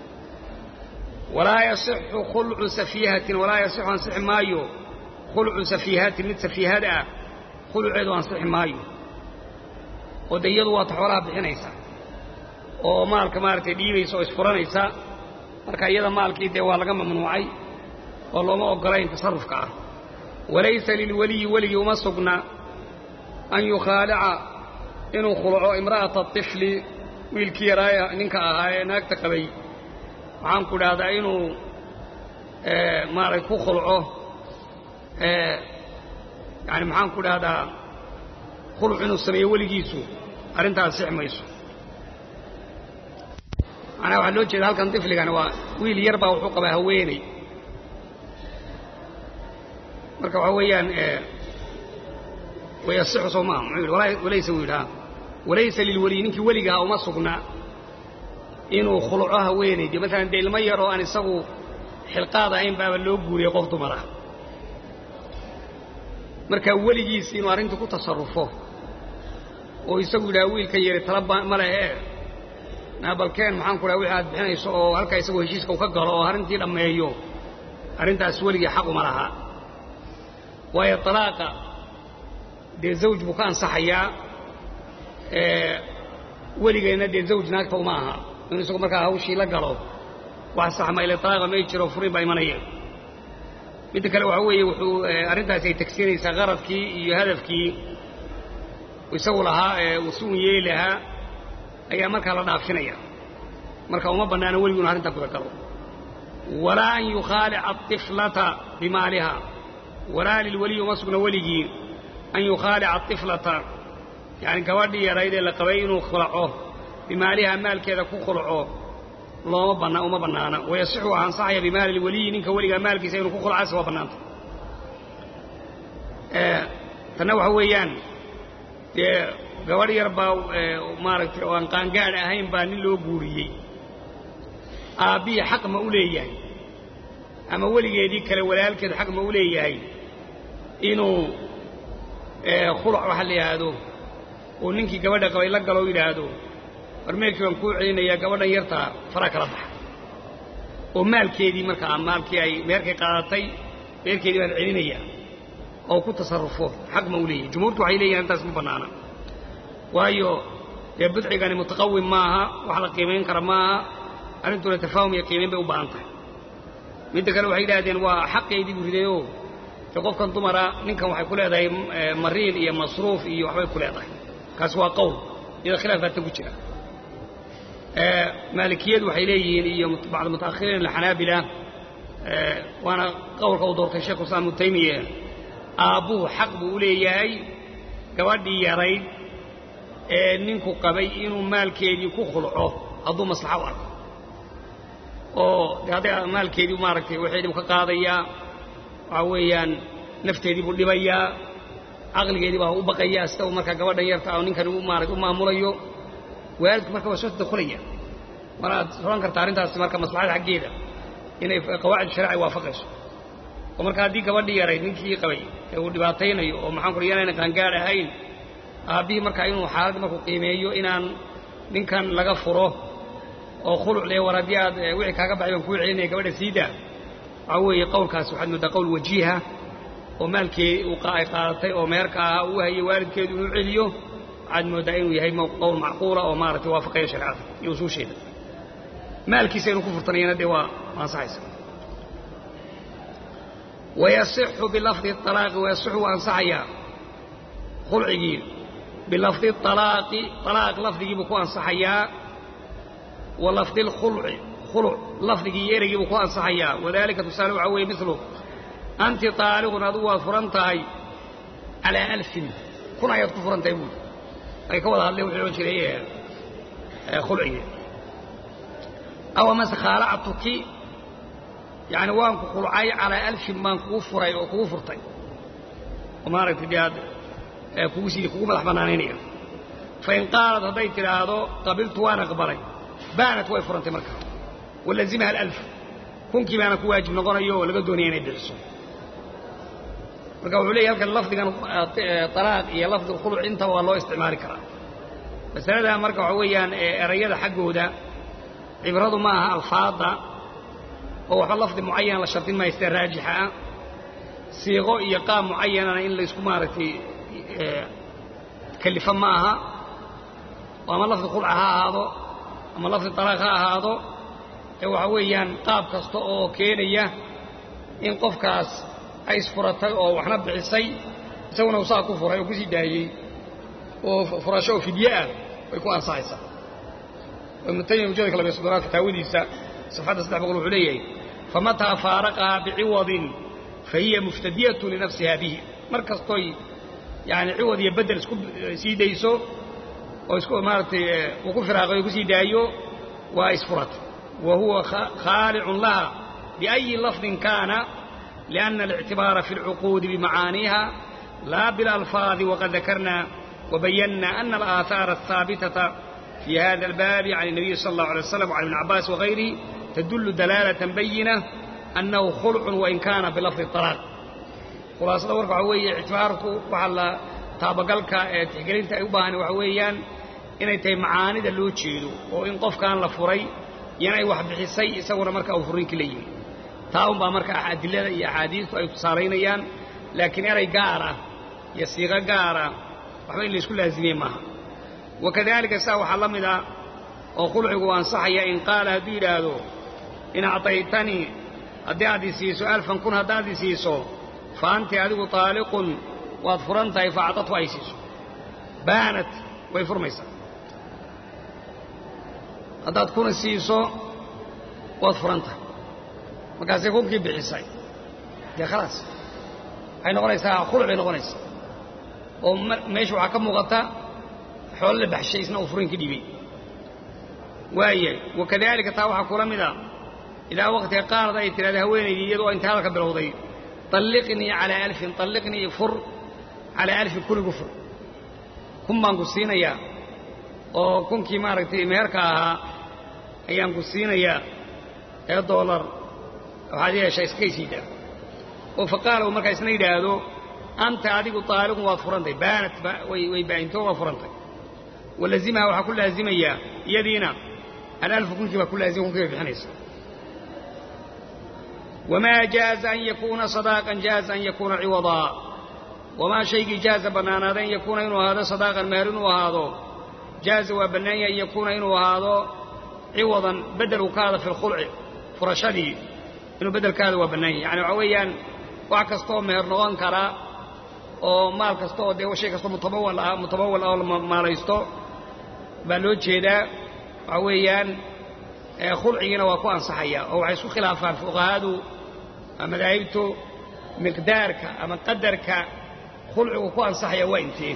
walaa yasixu khulcu safiihatin walaa yasixu ansixi maayo khulcu safiihatin mid safiihada ah khuluceedu ansixi maayo oo de iyadu waata xoolaha bixinaysa oo maalka maaragtay dhiibaysa oo isfuranaysa marka iyada maalkii dee waa laga mamnuucay oo looma oggolayn tasarrufka ah walaysa lilweliyi weligii uma sugna an yukhaalica inuu khulco imra'ata طifli wiilkii yaraaya ninka ahaa ee naagta qabay waxaan ku dhahdaa inuu maaragtay ku khulco yani maxaan ku dhahdaa khuluc inuu sameeyo weligiisu arrintaas six mayso macnaha waxaa loo jeeda halkan tifligani waa wiil yar baa wuxuu qabaa haweeney marka waxaa weeyaan wayasixu soo maaha muxuu yidhi walaysa wuu yidhaa walaysa lilweliyi ninkii weligaha uma sugna inuu khuluco haweenaydi maalan dee ilmo yaroo aan isagu xilqaad ahayn baaba loo guuriyey qof dumar ah marka weligiisi inuu arrintii ku tasarrufo oo isagu yidhaha wiilkan yari tala ma lehe naabalkeen maxaan ku dhaha wixii aad bixinayso oo halkaa isagoo heshiiska u ka galo oo arrintii dhammeeyo arrintaas weligii xaquma lahaa waayo talaaqa dee zawj buu ka ansaxayaa weligeenna dee zawj naagta uma aha inuu isagu markaa hawshii la galo wax saxma ile talaaqa may jiro furin baa imanaya midda kale waxaa weeye wuxuu arrintaasi ay tagsiinaysaa qaradkii iyo hadafkii isagu lahaa ee uu si un yeeli lahaa ayaa markaa la dhaafinaya marka uma bannaana weligu inu arrintaa guda galo walaa an yukhaalica aطiflata bimaaliha walaa lilweliyi uma sugna weligii an yukhaalica atiflata yacni gabadhii yarayd ee la qabay inuu khulaco bimaaliha maalkeeda ku khulco looma banna uma bannaana wayasixu waa ansaxaya bimaali lweliyi ninka weligaa maalkiisa inuu ku khulcaase waa bannaanta tanna waxa weeyaan dee gabadh yar baa maaragtay oo aan qaangaadh ahayn baa nin loo guuriyey aabbihii xaq ma u leeyahay ama weligeedii kale walaalkeed xaq ma u leeyahay inuu khulac waxa la yidhaahdo uu ninkii gabadha qabay la galo yidhaahdo war meelkii baan kuu celinayaa gabadhan yartaa faraa kala baxa oo maalkeedii markaa maalkii ay meerkay qaadatay meerkeedii baan celinayaa oo ku tasarrufo xaq ma u leeyahay jumhuurtu waxay leeyihin intaas ma bannaana waayo dee budcigani mutaqawim maaha wax la qiimayn kara maaha arrintuna tafaahum iyo qiimayn bay u baahan tahay midda kale waxay yidhahdeen waa xaqaydii buu ridayoo dee qofkan dumara ninkan waxay ku leedahay mariin iyo masruuf iyo waxbay ku leedahay kaasi waa qowl iyada khilaaf baata ku jira maalikiyadu waxay leeyihiin iyo bacd mutaakhiriin alxanaabila waana qowlka uu doortay sheekhu islaam ibnu taymiya aabbuhu xaq buu u leeyahay gabadhii yarayd ee ninku qabay inuu maalkeedii ku khulco hadduu maslaxa u arko oo de hadday maalkeedii maaragtay waxeedii buu ka qaadayaa waxaa weeyaan nafteedii buu dhibayaa caqligeedii baa u baqayaa sida uu markaa gabadhan yarta oo ninkan u maarata u maamulayo waalidku marka waa soo tadakulaya maraad oran karta arrintaasi marka maslaxada xaggeeda inay qawaacid sharici waafaqayso oo marka haddii gabadhii yarayd ninkii qabay ee uu dhibaataynayo oo maxaan kula yanayna qaangaadh ahayn aabbihii markaa inuu xaaladda markuu qiimeeyo inaan ninkan laga furo oo khuluc lee war haddii aad wixii kaaga baxay baan kuu celinaya gabadha siidaa waxaa weeye qowlkaasi waxaad moodaa qowl wajiiha oo maalkii ay qaadatay oo meerka ahaa uu hayay waalidkeedu inuu celiyo waxaad mooddaa inuu yahay qowl macquula oo maaragtay waafaqaya shareecada iyo usuusheeda maalkiisa inuu ku furtanayana dee waa ansaxaysa wayasixu bilafdi alaaqi wayasixu waa ansaxayaa khulcigii bilafdi alaaqi alaaq lafdigiibuu ku ansaxayaa wa lafdi lkhulci khuluc lafdigii iyo ereygiibuu ku ansaxayaa wadalika tusaale waxaa weeye milu anti taaliqun adugu waad furan tahay calaa alfin kun ayaad ku furan tahay buuri ay ka wada hadleen wuxuu odhan jiray khulcigii aw amase khaalactuki yani waan ku khulcay calaa alfin baan kugu furay oo kugu furtay oo maaragtay dee aad kugu sii kugu madax bannaanaynaya fain qaalad hadday tidhaahdo qabiltu waan aqbalay baanat way furantay marka walazimaha alalf kunkii baana ku waajib noqonayo oo laga doonaya inay bixiso marka wuxuu leeyahy halkan lafdigan alaaq iyo lafdi khuluc intaba waa loo isticmaali karaa masalada marka waxa weeyaan erayada xaggooda cibradu ma aha alfaadda oo waxba lafdi mucayan la shardin maayo sida raajixa ah siiqo iyo qaab mucayanana in laysku maaragtay kallifo ma aha oo ama lafdi khulca ha ahaado ama lafdi talaaq ha ahaado ee waxa weeyaan qaab kasta oo keenaya in qofkaas ay isfuratay oo waxna bixisay isaguna uu saa ku furay oo kusii daayey oo furasho oo fidye ah way ku ansaxaysaa ibnu taymiya mujadka labiyo soddonaad fataawadiisa safxadda saddex boqol wuxuu leeyahay famataa faaraqahaa biciwadin fa hiya muftadiyatu linafsiha bihi mar kastoy yani ciwad iyo bedel isku sii dayso oo isku maaragtay uu ku firaaqay oo kusii daayo waa isfuratay wa huwa khaalicun laha biأyi lafdin kaana liأna الاctibaara fi اlcuquudi bimacaaniiha laa biاlalfaadi waqad dakarna وبينا أن الآثار الثابتة في هذا الباب عن النبي صلى الله عليه وسلم وعن ابن عباس وغيره تدل دلالة بينة أنه خلع وإن كان بلفظ الطلاق خلاصة ورك وحوية اعتبارك وحلا تابقلك تحقلين تأيبان وحويان inay tahay macaanida loo jeedo oo in qofkaan la furay yanay wax bixisay isaguna marka uu furinkii la yimi taa unbaa marka adilada iyo axaadiistu ay tusaalaynayaan laakiin eray gaar ah iyo siiqo gaara waxba in laysku laazimiye maaha wakadalika saa waxaa la mid ah oo khulcigu ansaxaya in qaala hadduu yidhaahdo in actaytanii haddii aad i siiso alfan kun haddaad i siiso fa anti adigu taaliqun waad furan tahay fa acdadhu ay siiso baanat way furmaysaa haddaad kuna siiso waad furan tahay markaasay kunkii bixisay dee khalaas waxay noqonaysaa khuluc bay noqonaysaa oo meesha waxaa ka muuqata xoolo la baxshay isna uu furiin ka dhiibay waayahay wakadaalika taa waxaa kula mid a ilaa waqtiga qaarad ay tidhahda haweenaydii iyadoo inta hadalka bilowday طalliqnii calaa alfin طalliqnii fur calaa alfin kuligu fur kun baan ku siinayaa oo kunkii maaragtay meherka ahaa ayaan ku siinayaa ee doolar waxaad yeeshaa iskaysiidaa oo faqaala uu markaa isna yidhaahdo anta adigu taaliqun waad furantay baanat way baa'intoo waa furantay walazimaha waxaa ku laazimayaa iyadiina alalfu kunkii baa ku laazima kunkii bay bixinaysa wamaa jaaza an yakuuna sadaaqan jaaza an yakuuna ciwadaa wamaa shaygii jaaza bannaanaada an yakuuna inuu ahaado sadaaqan meher inuu ahaado jaaza waa bannaan yahay an yakuuna inuu ahaado ciwadan bedel uu ka hada fi lkhulci furashadii inuu beddelkaada waa bannaan yahay yani waxaa weeyaan wax kastaoo meher noqon kara oo maal kasta oo dee shay kastoo mutabawal ah mutabawal ah oo la maalaysto baa loo jeedaa waxaa weeyaan khulcigiina waa ku ansaxaya oo waxay isku khilaafaan fuqahadu madaahibtu miqdaarka ama qadarka khulcigu ku ansaxaya waa intee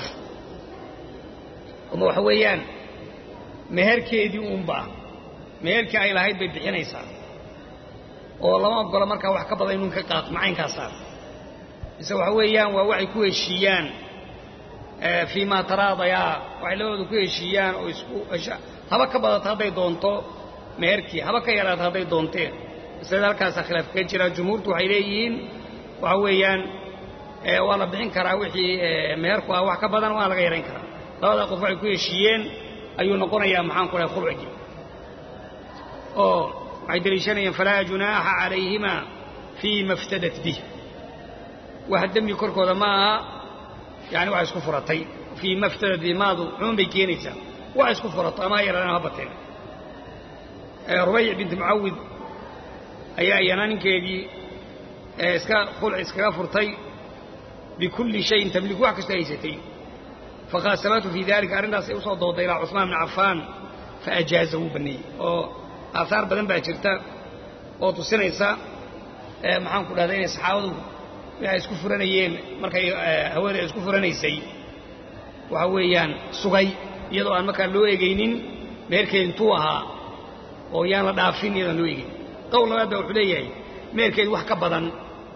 ama waxa weeyaan meherkeedii uunba meherkii ay lahayd bay bixinaysaa oo lama ogolo markaa wax ka badan inuun ka qaato macaynkaasa mise waxa weeyaan waa waxay ku heshiiyaan fii maa taraadayaa waxay labadooda ku heshiiyaan oo isku haba ka badata hadday doonto meherkii haba ka yaraata hadday doonteen masalada halkaasaa khilaaf kaga jira jumhuurtu waxay leeyihiin waxa weeyaan waa la bixin karaa wixii meherku ah wax ka badan waa laga yarayn karaa labadaa qof waxay ku heshiiyeen ayuu noqonayaa maxaan ku dhahay khulcigii oo waxay deliishanayaan falaa junaaxa calayhima fii ma iftadat bih wax dembi korkooda ma aha yani wax isku furatay fii ma iftadat bih maadu cumuum bay keenaysaa wax isku furato ama ha yaraadeen ha bateen rubayc binti mucawid ayaa iyana ninkeedii iska khulc iskaga furtay bikulli shayin tamliku wax kastoo haysatay fakhaasabatu fii dalika arrintaas ay usoo dooday ilaa cusmaan bn cafaan faajaaza wuu banneeyey oo aahaar badan baa jirta oo tusinaysa maxaan ku dhahda inay saxaabadu waxay isku furanayeen markay haweeney ay isku furanaysay waxa weeyaan sugay iyadoo aan markaa loo egaynin meherkeed intuu ahaa oo yaan la dhaafin iyadaan loo egaynin qowl labaad baa wuxuu leeyahay meherkeed wax ka badan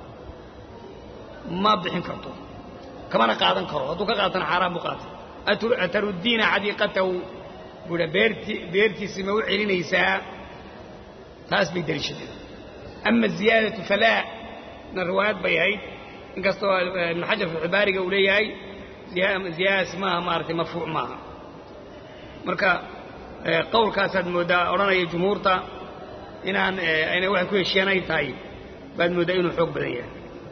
ma bixin karto kamana qaadan karo hadduu ka qaatana xaaraan buu qaatay ataruddiina xadiiqatahu buuha beerti beertiisii ma u celinaysaa taas bay deliishadeen ama ziyaadatu falaa na riwaayad bay ahayd inkastoo ibnu xajar filxibaariga uu leeyahay ziyaadadaasi maaha maaragtay marfuuc maaha marka qowlkaasaad mooddaa odhanaya jumhuurta inaan aynay waxay ku heshiiyaan ay tahay baad mooddaa inuu xoog badan yahay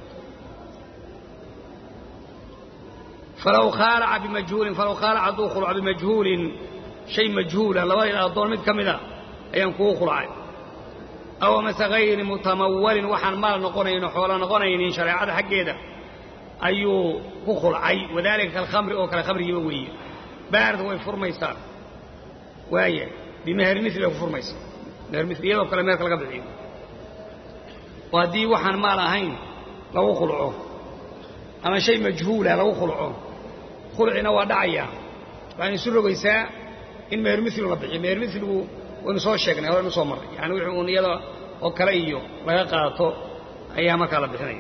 falaw khaalaca bimajhuulin falaw khaalaca hadduu khulco bimajhuulin shay majhuula labadayda addoon mid ka mida ayaan kugu khulcay aw amase hayri mutamawalin waxaan maal noqonayno xoolo noqonaynin shareecada xaggeeda ayuu ku khulcay wadaalika kalkhamri oo kale khamrigiiba weeye baarda way furmaysaa waaya bimeher mili bay ku furmaysaa meher mili iyadoo kale meherka laga bixiyo oo haddii waxaan maal ahayn lagu khulco ama shay majhuula lagu khulco khulcina waa dhacayaa waxaynu isu rogaysaa in meher miligu la bixiyo meher miligu waynu soo sheegnay horaynu soo marray yani wixii uun iyada oo kale iyo laga qaato ayaa markaa la bixinaya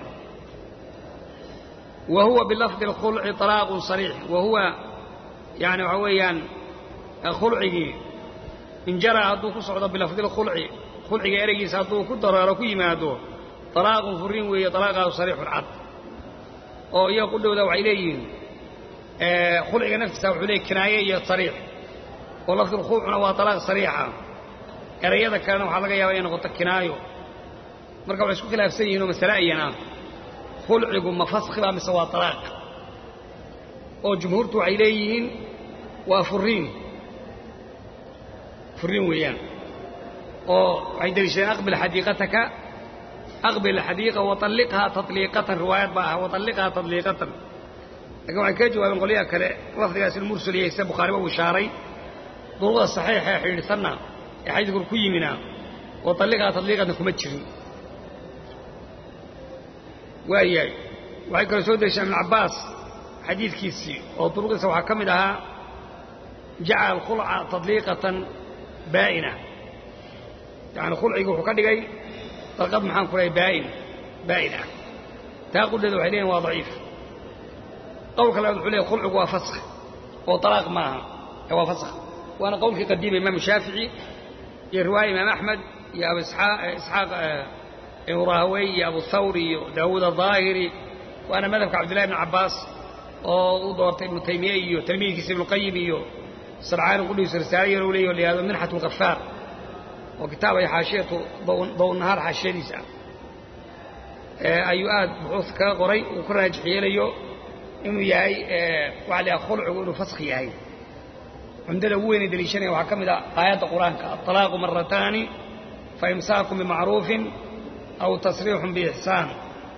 wa huwa bilafdi اlkhulci طalaaqun صariix wa huwa yani waxaa weeyaan khulcigii in jara hadduu ku socdo bilafdi اlkhulci khulciga ereygiisa hadduu ku dareero ku yimaado طalaaqun furiin weeye طalaaqaasu sariixun cad oo iyaga qudhowda waxay leeyihiin khulciga naftiisa wuxuu leeyay kinaaye iyo sariix oo lafdi lkhulcuna waa طalaaq sariixa erayada kalena waxaa laga yaaba inay noqoto kinaayo marka waxay isku khilaafsan yihin oo masale ayan ah khulcigu ma faskhiba mise waa talaaq oo jumhuurtu waxay leeyihiin waa furiin furiin weeyaan oo waxay deliishadeen aqbil xadiiqataka aqbil xadiiqa waطalliqhaa taطliiqatan riwaayad baa ah waطalliqhaa taطliiqatan lakin waxay kaga jawaabeen qolyaha kale lafdigaas inu mursal yahay sida bukhaariba uu ishaaray duruqda saxiixa ee xidhiidhsanna ee xadiidku ku yimina waطalliqhaa taطliiqatan kuma jirin waayahay waxay kaloo soo deliishaan ibn cabbaas xadiidkiisii oo duruqdiisa waxaa ka mid ahaa jacala alkhulca tadliiqatan baa'ina yacani khulcigi wuxuu ka dhigay dalqad maxaan ku lehay baa'in baa'in ah taa qudheeda waxay leeyihin waa daciif qowlka labaad wuxuu leeyahy khulcigu waa faskh oo talaaq maaha ee waa faskh waana qowlkii qadiima imaamu shaafici iyo riwaaya imaam axmed iyo abu isxaaq ibnu rahawey iyo abu thawr iyo daawuud aلظaahiri waana madhabka cabdillahi ibn cabbaas oo u doortay ibnu taymiye iyo talmiidkiisa ibnuqayim iyo sarcaani qudhiisu risaale yar u leeyahy o la yihahdo minxat lkafaar oo kitaab ay xaashiyatu downahaar xaashiyadiisa ah ayuu aad buxuusta kaga qoray uu ka raajix yeelayo inuu yahay waxa la yaha khulcigu inuu faskh yahay cumdada ugu weynay deliishanaya waxaa ka mid ah aayadda qur-aanka aطalaaqu marataani faimsaakum bimacruufin aw tasriixun biixsaan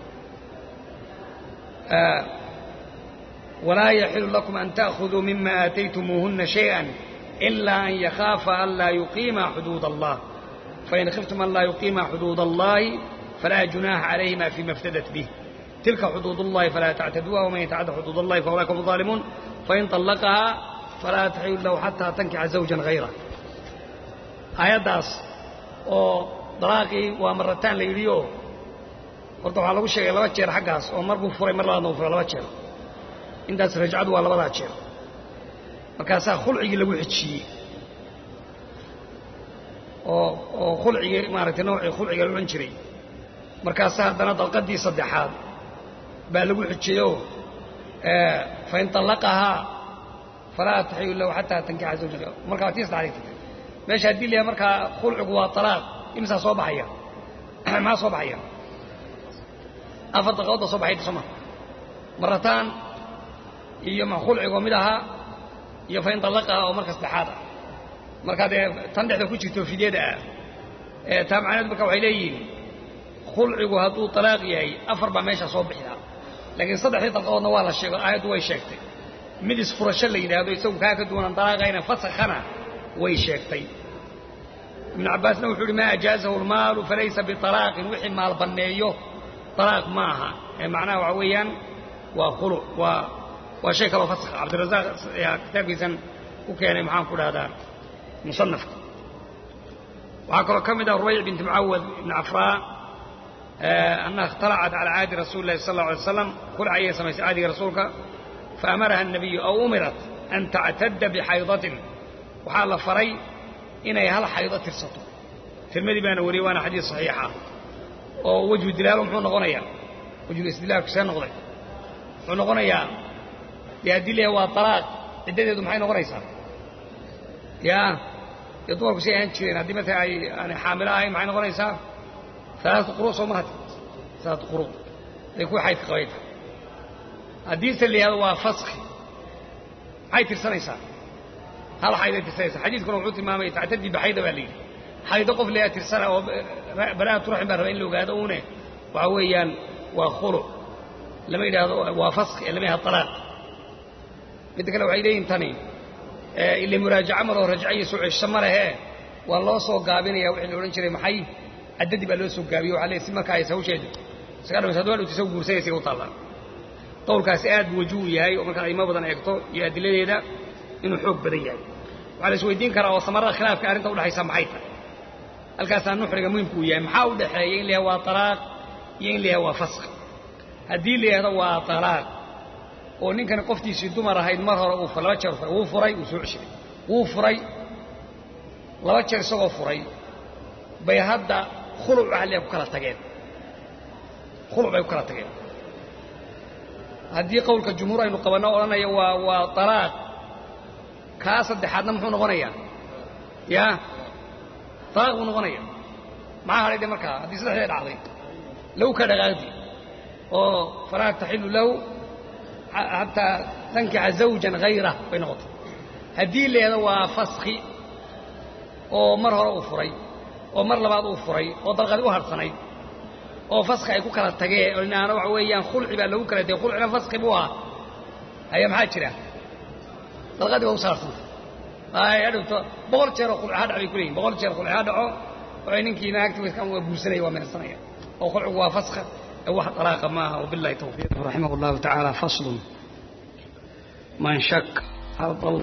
walaa yaxilu lakum an ta'khuduu mima aataytumuuhuna shayئa إila an yakhaafa an laa yuqiima xuduud allah fain khiftum an laa yuqiima xuduud allahi falaa junaaxa calayhima fima iftadat bih tilka xuduud اllahi falaa tactaduuha waman yatacadda xuduud allahi faulaika hum الظaalimuun fain طallaqahaa falaa taxilu lahu xataa tankixa zawjan hayra aayaddaas oo dalaaqii waa marataan la yidhi oo horta waxaa lagu sheegay laba jeer xaggaas oo mar buu furay mar labaadna uu furay laba jeer intaas rajcadu waa labadaa jeer markaasaa khulcigii lagu xejiyey oo oo khulcigii maaragtay noocii khulciga la odhan jiray markaasaa haddana dalqadii saddexaad baa lagu xejiyeyoo fain طallaqahaa falaa taxilu lahu xataa tankixa zawja markaa tii saddexaad tagtay meesha haddii layahay markaa khulcigu waa talaaq imisaa soo baxaya maxaa soo baxaya afar dalqadood baa soo baxayda soo ma marataan iyo ma khulcigoo mid ahaa iyo fain طallaqahaa oo marka saddexaad ah markaa dee tan dhexda ku jirto fidyada ah ee taa macnaheedu marka waxay leeyihiin khulcigu hadduu talaaq yahay afar baa meeshaa soo bixidaa laakiin saddexdii dalqadoodna waa la sheego aayaddu way sheegtay mid isfurasho la yidhaahdo isagu kaa ka duwanan dalaaqayna fasakhana way sheegtay ibnu cabbaasna wuxuu uhi maa ajaazahu lmaalu falaysa biطalaaqin wixii maal banneeyo طalaaq ma aha ee macnaha waxa weeyaan waa khuluc waa waa shay kaloo fasakh cabdirazaaq ayaa kitaabkiisan ku keenay maxaan ku dhahdaa musanafka waxaa kaloo ka mid ah rubayc binti mucawad ibni cafraa annaha ikhtalacat cala caadi rasuuli lahi sal alla alay slam khulc ayay samaysay caadiga rasuulka faamaraha الnabiyu aw umirat an tactadda bixaydatin waxaa la faray inay hal xaydo tirsato tirmadii baana wariyey waana xadiis saxiixa oo wejhu dilaalu muxuu noqonayaa wejhul istidlaalku see noqday muxuu noqonayaa dee haddii leeyahay waa talaaq ciddadeedu maxay noqonaysaa yaa dee dumarku si ahaan jireen haddii marka ay aanay xaamilo ahayn maxay noqonaysaa alaatu quru soo marati alaatu quru ay kuwa xaydka qabayta haddiise la yihahdo waa faski maxay tirsanaysaa hal xayday tirsanaysaa xadiidkuna wuxuu tilmaamay tactadii baxayda baa la yidhi xaydo qof leeyaa tirsana oo baraa'atu raxim baa raba in la ogaado uune waxa weeyaan waa khuluc lama yidhaahdo waa faski ee lama yahado talaaq midda kale waxay leeyihin tani ile muraajaca maroo rajca iyo soo cesho ma lehee waa loo soo gaabinaya wixii la odhan jiray maxay caddadii baa loo soo gaabiye waxa leey si markaa aysa hawsheedu isaga dhamaysa haduu hadhowta isagu guursanaysa u taallaa qowlkaasi aad buu wajuhu yahay oo markaad aymo badan eegto iyo adiladeeda inuu xoog badan yahay waxaa la isweydiin karaa oo samarada khilaafka arrinta udhexaysa maxay tahay halkaasaa nuxriga muhimku uu yahay maxaa u dhexeeya in la yahay waa talaaq iyo in la yahay waa fask haddii la yihahdo waa talaaq oo ninkani qoftiisii dumar ahayd mar hore uu laba jeer furay wuu furay wuu soo ceshiday wuu furay laba jeer isagoo furay bay hadda khuluc ahliya ku kala tageen khuluc bay ku kala tageen haddii qowlka jumhuur aynu qabanno odhanaya waa waa talaaq kaa saddexaadna muxuu noqonayaa yaa talaaq buu noqonaya maxaa hadhay de markaa haddii saddexdee dhacday low ka dhaqaaqdi oo falaa taxilu lahu xataa tankixa zawjan hayrah bay noqotay haddii leeda waa faski oo mar hore uu furay oo mar labaad uu furay oo dalqadi u harhsanayd oo faski ay ku kala tageen oo inaana waxa weeyaan khulci baa lagu kala tegey khulcina faski buu ahaa haya maxaa jira dalqadii waa u saarsanta ay hadhowto boqol jeeroo khulci ha dhac bay ku leeyihin boqol jeer khulci ha dhaco waxay ninkii naagti waa guursanaya waa meersanaya oo khulcigu waa faska wax dalaaqa maaha wabillahi tawfiiq raximah allahu tacaala faslun man shak hal dal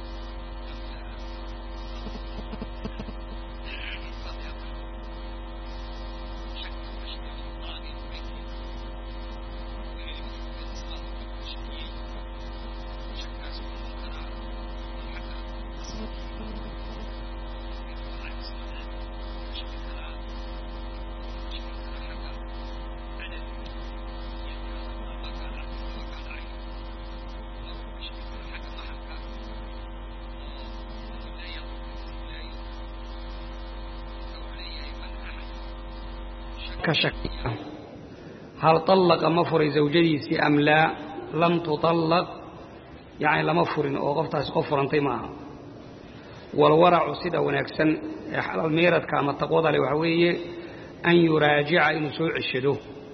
hal طallaqa ma furay zawjadiisii am laa lam tuطallaq yacni lama furin oo qoftaasi qof furantay ma aha walwaracu sida wanaagsan ee xalal meeradka ama taqwada leh waxaa weeye an yuraajica inuu soo ceshado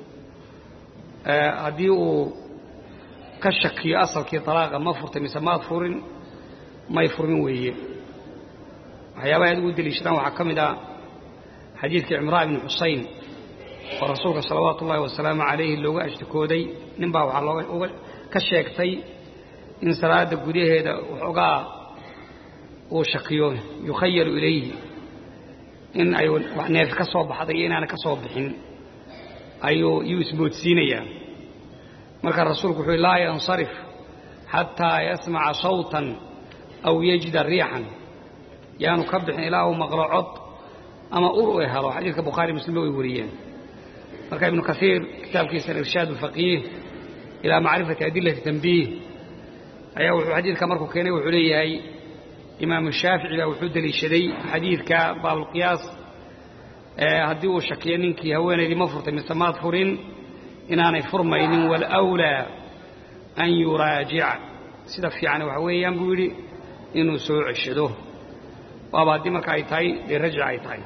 haddii uu ka shakiyo asalkii طalaaqa ma furtay mise maad furin may furmin weeye waxyaabaha aad ugu deliishadaan waxaa ka mid ah xadiidkii cimraan ibni xusayn oo rasuulka salawaatu ullaahi wasalaamu calayhi looga ashtikooday nin baa waxaa looga ka sheegtay in salaadda gudaheeda waxoogaa uu shakiyo yukhayalu ilayhi in ay neef ka soo baxday iyo inaana ka soo bixin ayuu yuu isboodsiinayaa marka rasuulku wuxuu laa yansarif xataa yasmaca sawtan aw yajida riixan yaanu ka bixin ilaa uu maqlo cod ama ur u helo xadiidka bukhaari muslimba way wariyeen marka ibnu kaiir kitaabkiisa irshaad اfaqiih ilaa macrifati adilati tanbiih ayaa wuxuu xadiidka markuu keenay wuxuu leeyahay imaamu shaafici baa wuxuu deliishaday xadiidka baablqiyaas haddii uu shakiyo ninkii haweenaydii ma furtay mise maad furin inaanay furmaynin wاlأwlىa an yuraajic sida fiican waxa weeyaan buu yidhi inuu soo ceshado waaba haddii marka ay tahay dee rajci ay tahay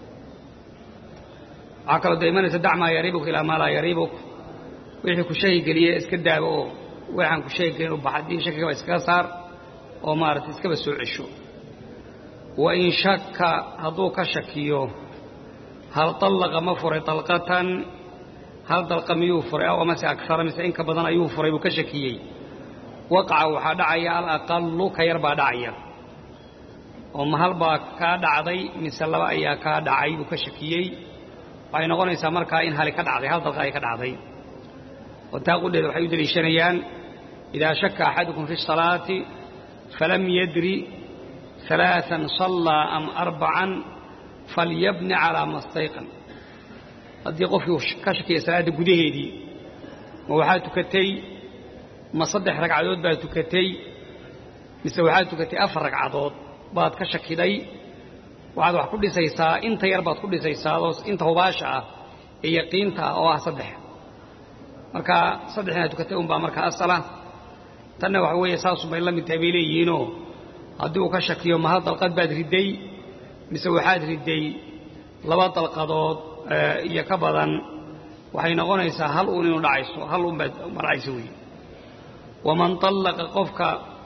waxaa kaloo da imanaysa dacmaa yaribuk ilaa maa laa yaribuk wixii ku shaki geliye iska daaba oo waxaan ku shaki gelin u bax haddii shakigaba iskaga saar oo maaragtay iskaba soo cesho wa in shaka hadduu ka shakiyo hal طallaqa ma furay طalqatan hal dalqa miyuu furay aw amase agara mise inka badan ayuu furay buu ka shakiyey waqaca waxaa dhacaya alaqalu ka yar baa dhacaya oo ma hal baa kaa dhacday mise laba ayaa kaa dhacay buu ka shakiyey waxay noqonaysaa markaa in hali ka dhacday hal dalqa ay ka dhacday oo taa qudheeda waxay u deliishanayaan idaa shaka axadukum fi الsalaati falam yadri ثalaaثan صallaa am arbacan falyabni calىa ma stayqan haddii qofkii ka shakiya salaadda gudaheedii ma waxaa tukatay ma saddex ragcadood baad tukatay mise waxaad tukatay afar ragcadood baad ka shakiday waxaad wax ku dhisaysaa inta yar baad ku dhisaysaa oo inta hubaasha ah ee yaqiinta ah oo ah saddex marka saddex inaad tukatay unbaa markaa asala tanna waxa weeye saasunbay la mid tahay bay leeyihiinoo haddii uu ka shakiyo ma hal dalqad baad ridday mise waxaad ridday laba dalqadood iyo ka badan waxay noqonaysaa hal uun inu dhacayso hal uun baad ma dhacayso wey waman allaqa qofka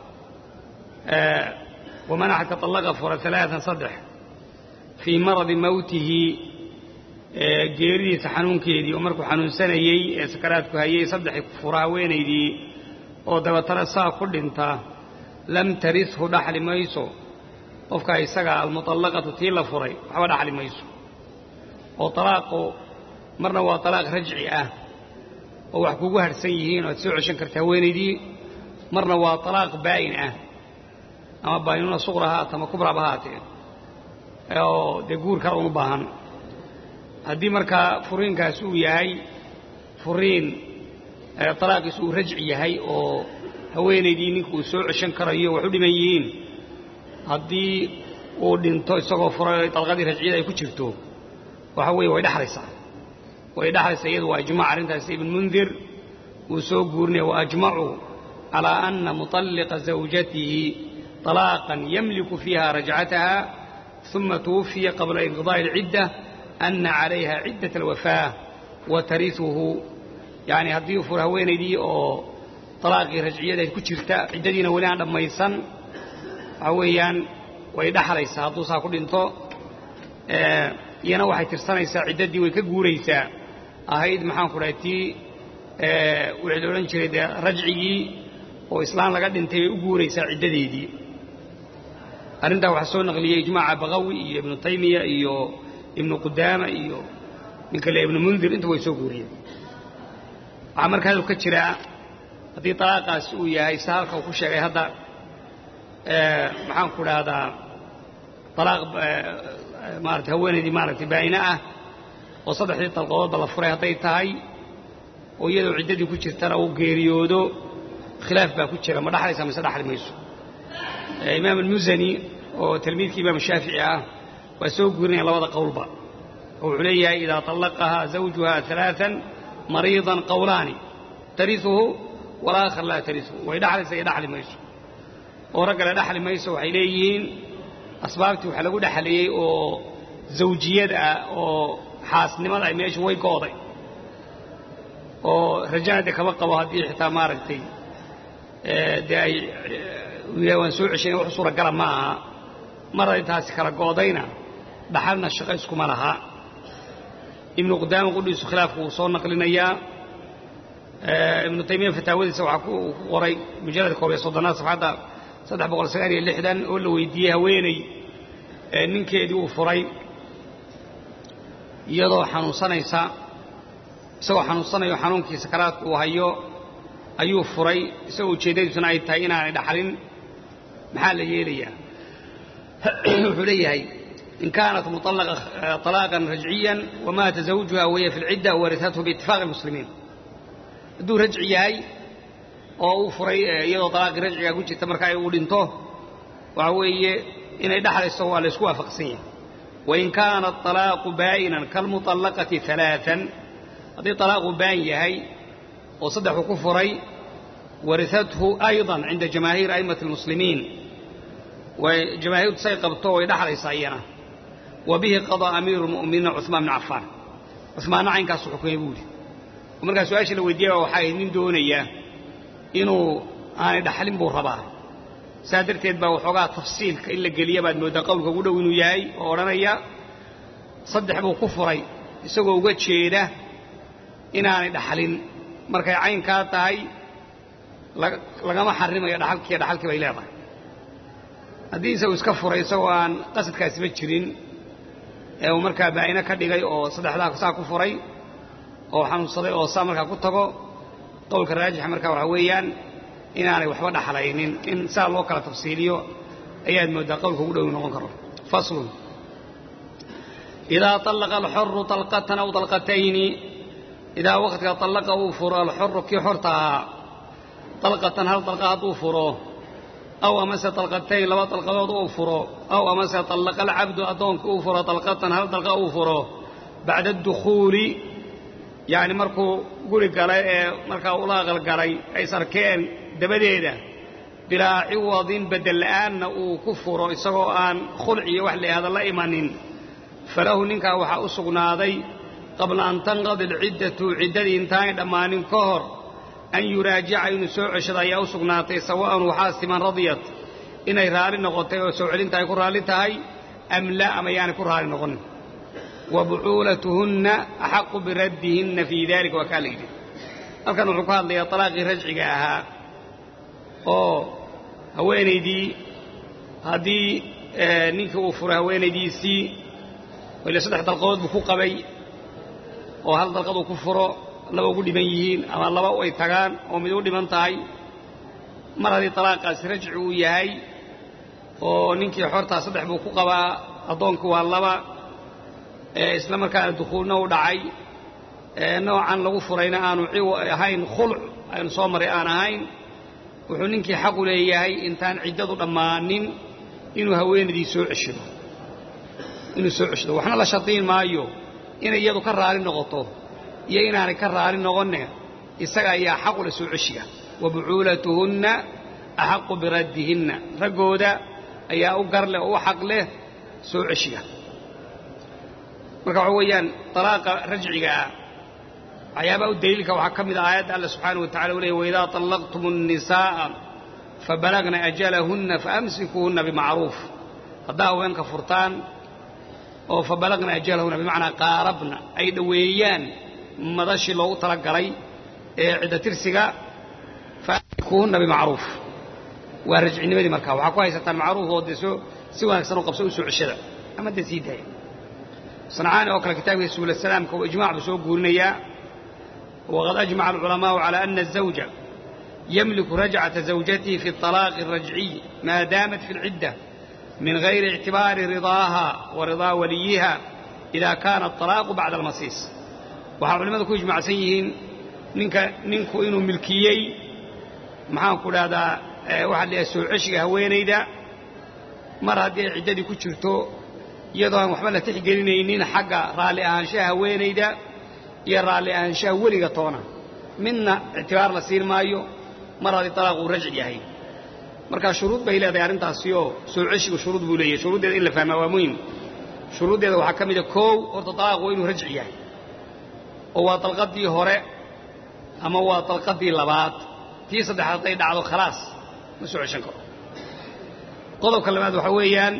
waman axadka allaqa fura alaaan saddex fii maradi mawtihi geeridiisa xanuunkeedii oo markuu xanuunsanayey ee sakaraadku hayey saddex fura haweenaydii oo dabatana saa ku dhinta lam tarishu dhaxli mayso qofka isaga almuطallaqatu tii la furay waxba dhaxli mayso oo talaaqu marna waa talaaq rajci ah oo wax kugu harhsan yihiin oo ad soo ceshan karta haweenaydii marna waa talaaq baa'in ah ama baa'inuuna suqra ha haata ama kubraba ha haatee oo dee guur kale uma baahan haddii markaa furiinkaas uu yahay furiin talaaqiis uu rajci yahay oo haweenaydii ninka uu soo ceshan karayo wax u dhiman yihiin haddii uu dhinto isagoo furay dalqadii rajciyada ay ku jirto waxa weeye way dhexlaysaa way dhexlaysaa iyadu waa ijmac arrintaas ibn mundir uu soo guurinaya waajmacuu calaa ana muطalliqa zawjatihi طalaaqan yamliku fiiha rajcataha uma tuwufiya qabla inqidaa'i اlcidda ana calayha ciddaة اlwafaa wa tariuhu yani haddii fur haweenaydii oo talaaqii rajciyada ku jirta ciddadiina weli aan dhammaysan waxa weeyaan way dhexlaysaa hadduu saa ku dhinto iyana waxay tirsanaysaa ciddadii way ka guuraysaa ahayd maxaan ku dhahay tii wixii la odhan jiray dee rajcigii oo islaan laga dhintay bay u guuraysaa ciddadeedii arrintaa waxaa soo naqliyey ijmaaca bakawi iyo ibnu taymiya iyo ibnu qudaama iyo ninka le ibnu mundir inta way soo guuriyeen waxaa marka hadal ka jiraa haddii talaaqaasi uu yahay si halka uu ku sheegay hadda maxaan ku dhahdaa alaaq maarata haweenaydii maaragtay baa'ine ah oo saddexdii dalqadoodba la furay hadday tahay oo iyadoo ciddadii ku jirtana uu geeriyoodo khilaaf baa ku jira ma dhaxlaysaa mise dhaxli mayso imaam almusani oo tilmiidkii imaam shaafici ah waa soo guurinaya labada qowlba oo wuxuu leeyahay idaa طallaqahaa zawjuha ثalaaثan mariidan qowlaani tariuhu walaakhar laa tariuhu way dhaxlaysa iyo dhaxli mayso oo raggale dhaxli mayso waxay leeyihiin asbaabtii waxaa lagu dhexleeyey oo zawjiyada ah oo xaasnimada ay meesha way go'day oo rajana de kama qabo haddii xitaa maaragtay dee ay waan soo ceshayna wax suuragala ma aha mar ay taasi kala go'dayna dhaxalna shaqo iskuma laha ibnu qudaama qudhiisu khilaafku wuu soo naqlinayaa ibnu taymiya fataawadiisa waxaa ku qoray mujalladka koob iyo soddonaad safxadda saddex boqol sagaal iyo lixdan oo la weydiiyey haweeney ninkeedii uu furay iyadoo xanuunsanaysa isagoo xanuunsanayo xanuunkii sakaraadka uu hayo ayuu furay isagoo ujeeddadiisuna ay tahay inaanay dhaxlin maxaa la yeelayaa wuxuu leeyahay in kaanat muطallaqa طalaaqan rajciyan wamaata zawjuha wahiya fi اlcidda warihathu biitifaaqi اlmuslimiin hadduu rajci yahay oo uu furay iyadoo طalaaqii rajciga ku jirta marka ay uu dhinto waxa weeye inay dhaxlayso waa la isku waafaqsan yahay wain kaana طalaaqu baa'inan kalmuطallaqati ثalaaثan haddii طalaaqu baan yahay oo saddexuu ku furay warihathu ayضa cinda jamaahiir a'immati اlmuslimiin way jamaahiirtu say qabto way dhaxlaysaa iyana wa bihi qaضىa amiiru اlmu'miniina cuثmaan bn cafaan cuثmaanna caynkaasu xukumay buu yidhi oo markaa su-aasha la weydiiyaba waxaa ahayd nin doonaya inuu aanay dhaxlin buu rabaa saa darteed baa waxoogaa tafsiilka in la geliya baad mooddaa qowlka ugu dhow inuu yahay oo odhanaya saddex buu ku furay isagoo uga jeeda inaanay dhaxlin markay caynkaa tahay lagama xarimayo dhaxalkiiyo dhaxalkii bay leedahay haddii isagu iska furay isagoo aan qasadkaasiba jirin ee uu markaa baa'ine ka dhigay oo saddexdaa saa ku furay oo xanuunsaday oo saa markaa ku tago qowlka raajixa markaa waxaa weeyaan inaanay waxba dhaxlaynin in saa loo kala tafsiiliyo ayaad mooddaa qowlka ugu dhow noqon karo faslun idaa طallaqa alxoru طalqatan aw طalqatayni idaa waqtiga طallaqa uu furo alxoru kii xorta ahaa طalqatan hal طalqa hadduu furo aw amase طalqatayn laba طalqadood uu furo aw amase طallaqa alcabdu addoonka uu furo طalqatan hal طalqa uu furo bacda الdukhuuli yacni markuu guri galay ee markaa ula aqalgalay ay sarkeen dabadeeda bilaa ciwadin beddel la'aanna uu ku furo isagoo aan khulciyo wax layihahda la imanin falahu ninkaa waxaa u sugnaaday qabla an tanqadi alciddatu ciddadii intaanay dhammaanin ka hor an yuraajica inuu soo ceshado ayaa u sugnaatay sawa'an waxaa siman radiyat inay raalli noqotay oo soo celinta ay ku raalli tahay am la ama yaanay ku raalli noqonin wa bucuulatuhunna axaqu biraddihinna fii dalika waa kaa la yidhi halkan wuxuu ka hadlayaa talaaqii rajciga ahaa oo haweenaydii haddii ninkii uu furay haweenaydiisii ile saddex dalqadood buu ku qabay oo hal dalqad uu ku furo laba ugu dhiman yihiin ama laba ay tagaan oo mid u dhiman tahay mar haddii talaaqaasi rajci uu yahay oo ninkii xortaa saddex buu ku qabaa addoonkii waa laba isla markaana dukhuulna u dhacay noocan lagu furayna aanu ciw ahayn khulc aynu soo maray aan ahayn wuxuu ninkii xaqu leeyahay intaan ciddadu dhammaanin inuu haweenaydii soo ceshado inuu soo ceshado waxna la shardiin maayo inay iyadu ka raali noqoto iyo inaanay ka raali noqonne isaga ayaa xaqu leh soo ceshiga wa bucuulatuhunna axaqu biraddihinna raggooda ayaa u gar leh oo u xaq leh soo ceshiga marka waxa weeyaan talaaqa rajciga ah waxyaabaha u daliilka waxaa ka mid ah aayadda alla subxaanahu wa tacala u leeyay waidaa طallaqtum الnisaaءa fabalagna ajalahunna faamsikuuhunna bimacruuf haddaa haweenka furtaan oo fabalagna ajalahunna bimacnaa qaarabna ay dhoweeyaan madashii loogu tala galay ee cidda tirsiga fakuhunna bimacruuf waa rajcinimadii markaa waxaa ku haysataan macruuf oo dee soo si wanaagsan oo qabso u soo ceshada ama dee sii daaya sancaani oo kale kitaabkiisa subul salaamka uu ijmac buu soo guurinayaa waqad ajmaca alculamaau calaa ana azawja yamliku rajcata zawjatihi fi اطalaaqi الrajciy maa daamat fi اlcidda min gayri ictibaari ridaaha wa ridaa waliyiha ida kaana aطalaaqu bacda almasiis waxaa culimmadu ku ijmacsan yihiin ninka ninku inuu milkiyey maxaanku dhahdaa waxaa la soo ceshiga haweenayda mar haddii ay ciddadii ku jirto iyadoo aan waxba la tixgelinaynin xagga raalli ahaanshaha haweenayda iyo raalli ahaanshaha weliga toona midna ictibaar la siin maayo mar haddii talaaq uu rajci yahay markaa shuruud bay leedahay arrintaasioo soo ceshigu shuruud buu leeyahay shuruuddeeda in la fahmaa waa muhim shuruuddeeda waxaa ka mida koow horta talaaq waa inuu rajci yahay oo waa dalqaddii hore ama waa dalqaddii labaad tii saddexaad hadday dhacdo khalaas ma soo ceshan karo qodobka labaad waxaa weeyaan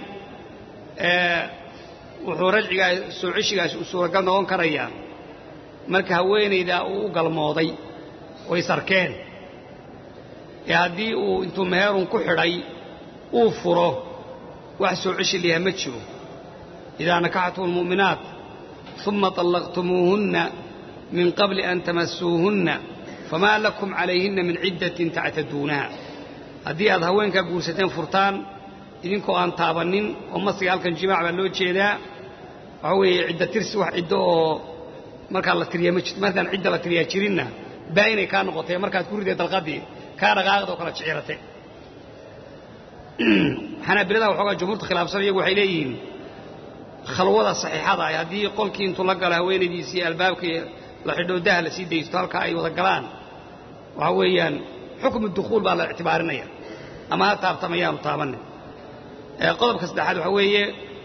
wuxuu rajcigaa soo ceshigaas u suuragal noqon karayaa marka haweenayda uu u galmooday oo is arkeen ee haddii uu intuu meherun ku xidhay uu furo wax soo ceshi layaha ma jiro idaa nakaxtum almu'minaat uma طallaqtumuuhunna min qabli an tamasuuhunna famaa lakum calayhinna min ciddatin tactaduunaha haddii aad haweenkaa guursateen furtaan idinkoo aan taabannin oo masiga halkan jimaac baa loo jeedaa waxaa weeye cidda tirsi wax ciddo oo markaa la tiriyaa ma jirto markaan cidda la tiriyaa jirinna baa inay kaa noqotay markaad ku riday dalqadii kaa dhaqaaqda oo kala jecirate xanaabilada waxoogaa jumhuurta khilaafsan iyagu waxay leeyihiin khalwada saxiixada ah haddii qolkii intuu la galo haweenaydiisii albaabkii la xidho daha la sii daysto halkaa ay wada galaan waxaa weeyaan xukmu dukhuul baa la ictibaarinaya ama ha taabtamayaanu taabannin qodobka saddexaad waxaa weeye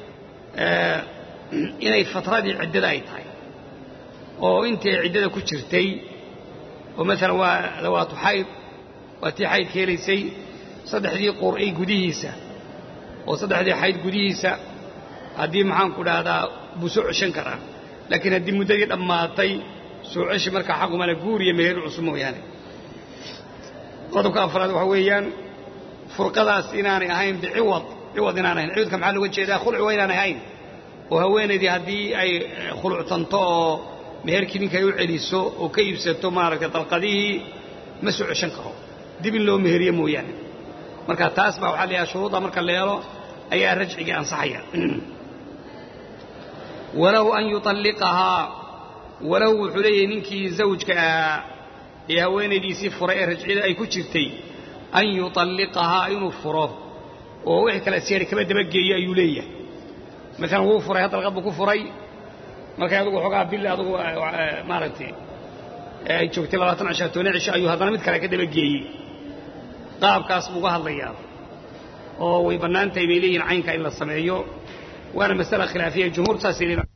inay fatradii ciddada ay tahay oo intii ay ciddada ku jirtay oo maalan waa dawaatu xayd waa tii xayd keelaysay saddexdii qur'ay gudihiisa oo saddexdii xayd gudihiisa haddii maxaanku dhahdaa buu soo ceshan karaa laakiin haddii muddadii dhammaatay soo ceshi markaa xaqumale guur iyo meher cusub mooyaane qodobka afraad waxaa weeyaan furqadaas inaanay ahayn biciwad ciwad inaan ahayn ciwadka maxaa looga jeedaa khulci waa inaan ahayn oo haweenaydii haddii ay khuluctanto oo meherkii ninka ay u celiso oo ka iibsato maaragtay dalqadihii ma soo ceshan karo dib in loo meheriye mooyaane marka taas baa waxaa la yidhaha shuruudda marka la helo ayaa rajcigii ansaxaya walahu an yuطalliqahaa walahu wuxuu leeyahay ninkii zawjka ahaa ee haweenaydiisii furay ee rajcida ay ku jirtay an yuطalliqahaa inuu furo oo wixii kale seeri kaba dabageeyo ayuu leeyahay maalan wuu furay had dalqad buu ku furay markay adugu xoogaa bil adugu maaragtay ay joogtay labaatan cishaa toban cisho ayuu haddana mid kale ka dabageeyey qaabkaas buu uga hadlayaa oo way bannaan tahay bay leeyihin caynka in la sameeyo waana masala khilaafiya jumhuur saasay leeyihin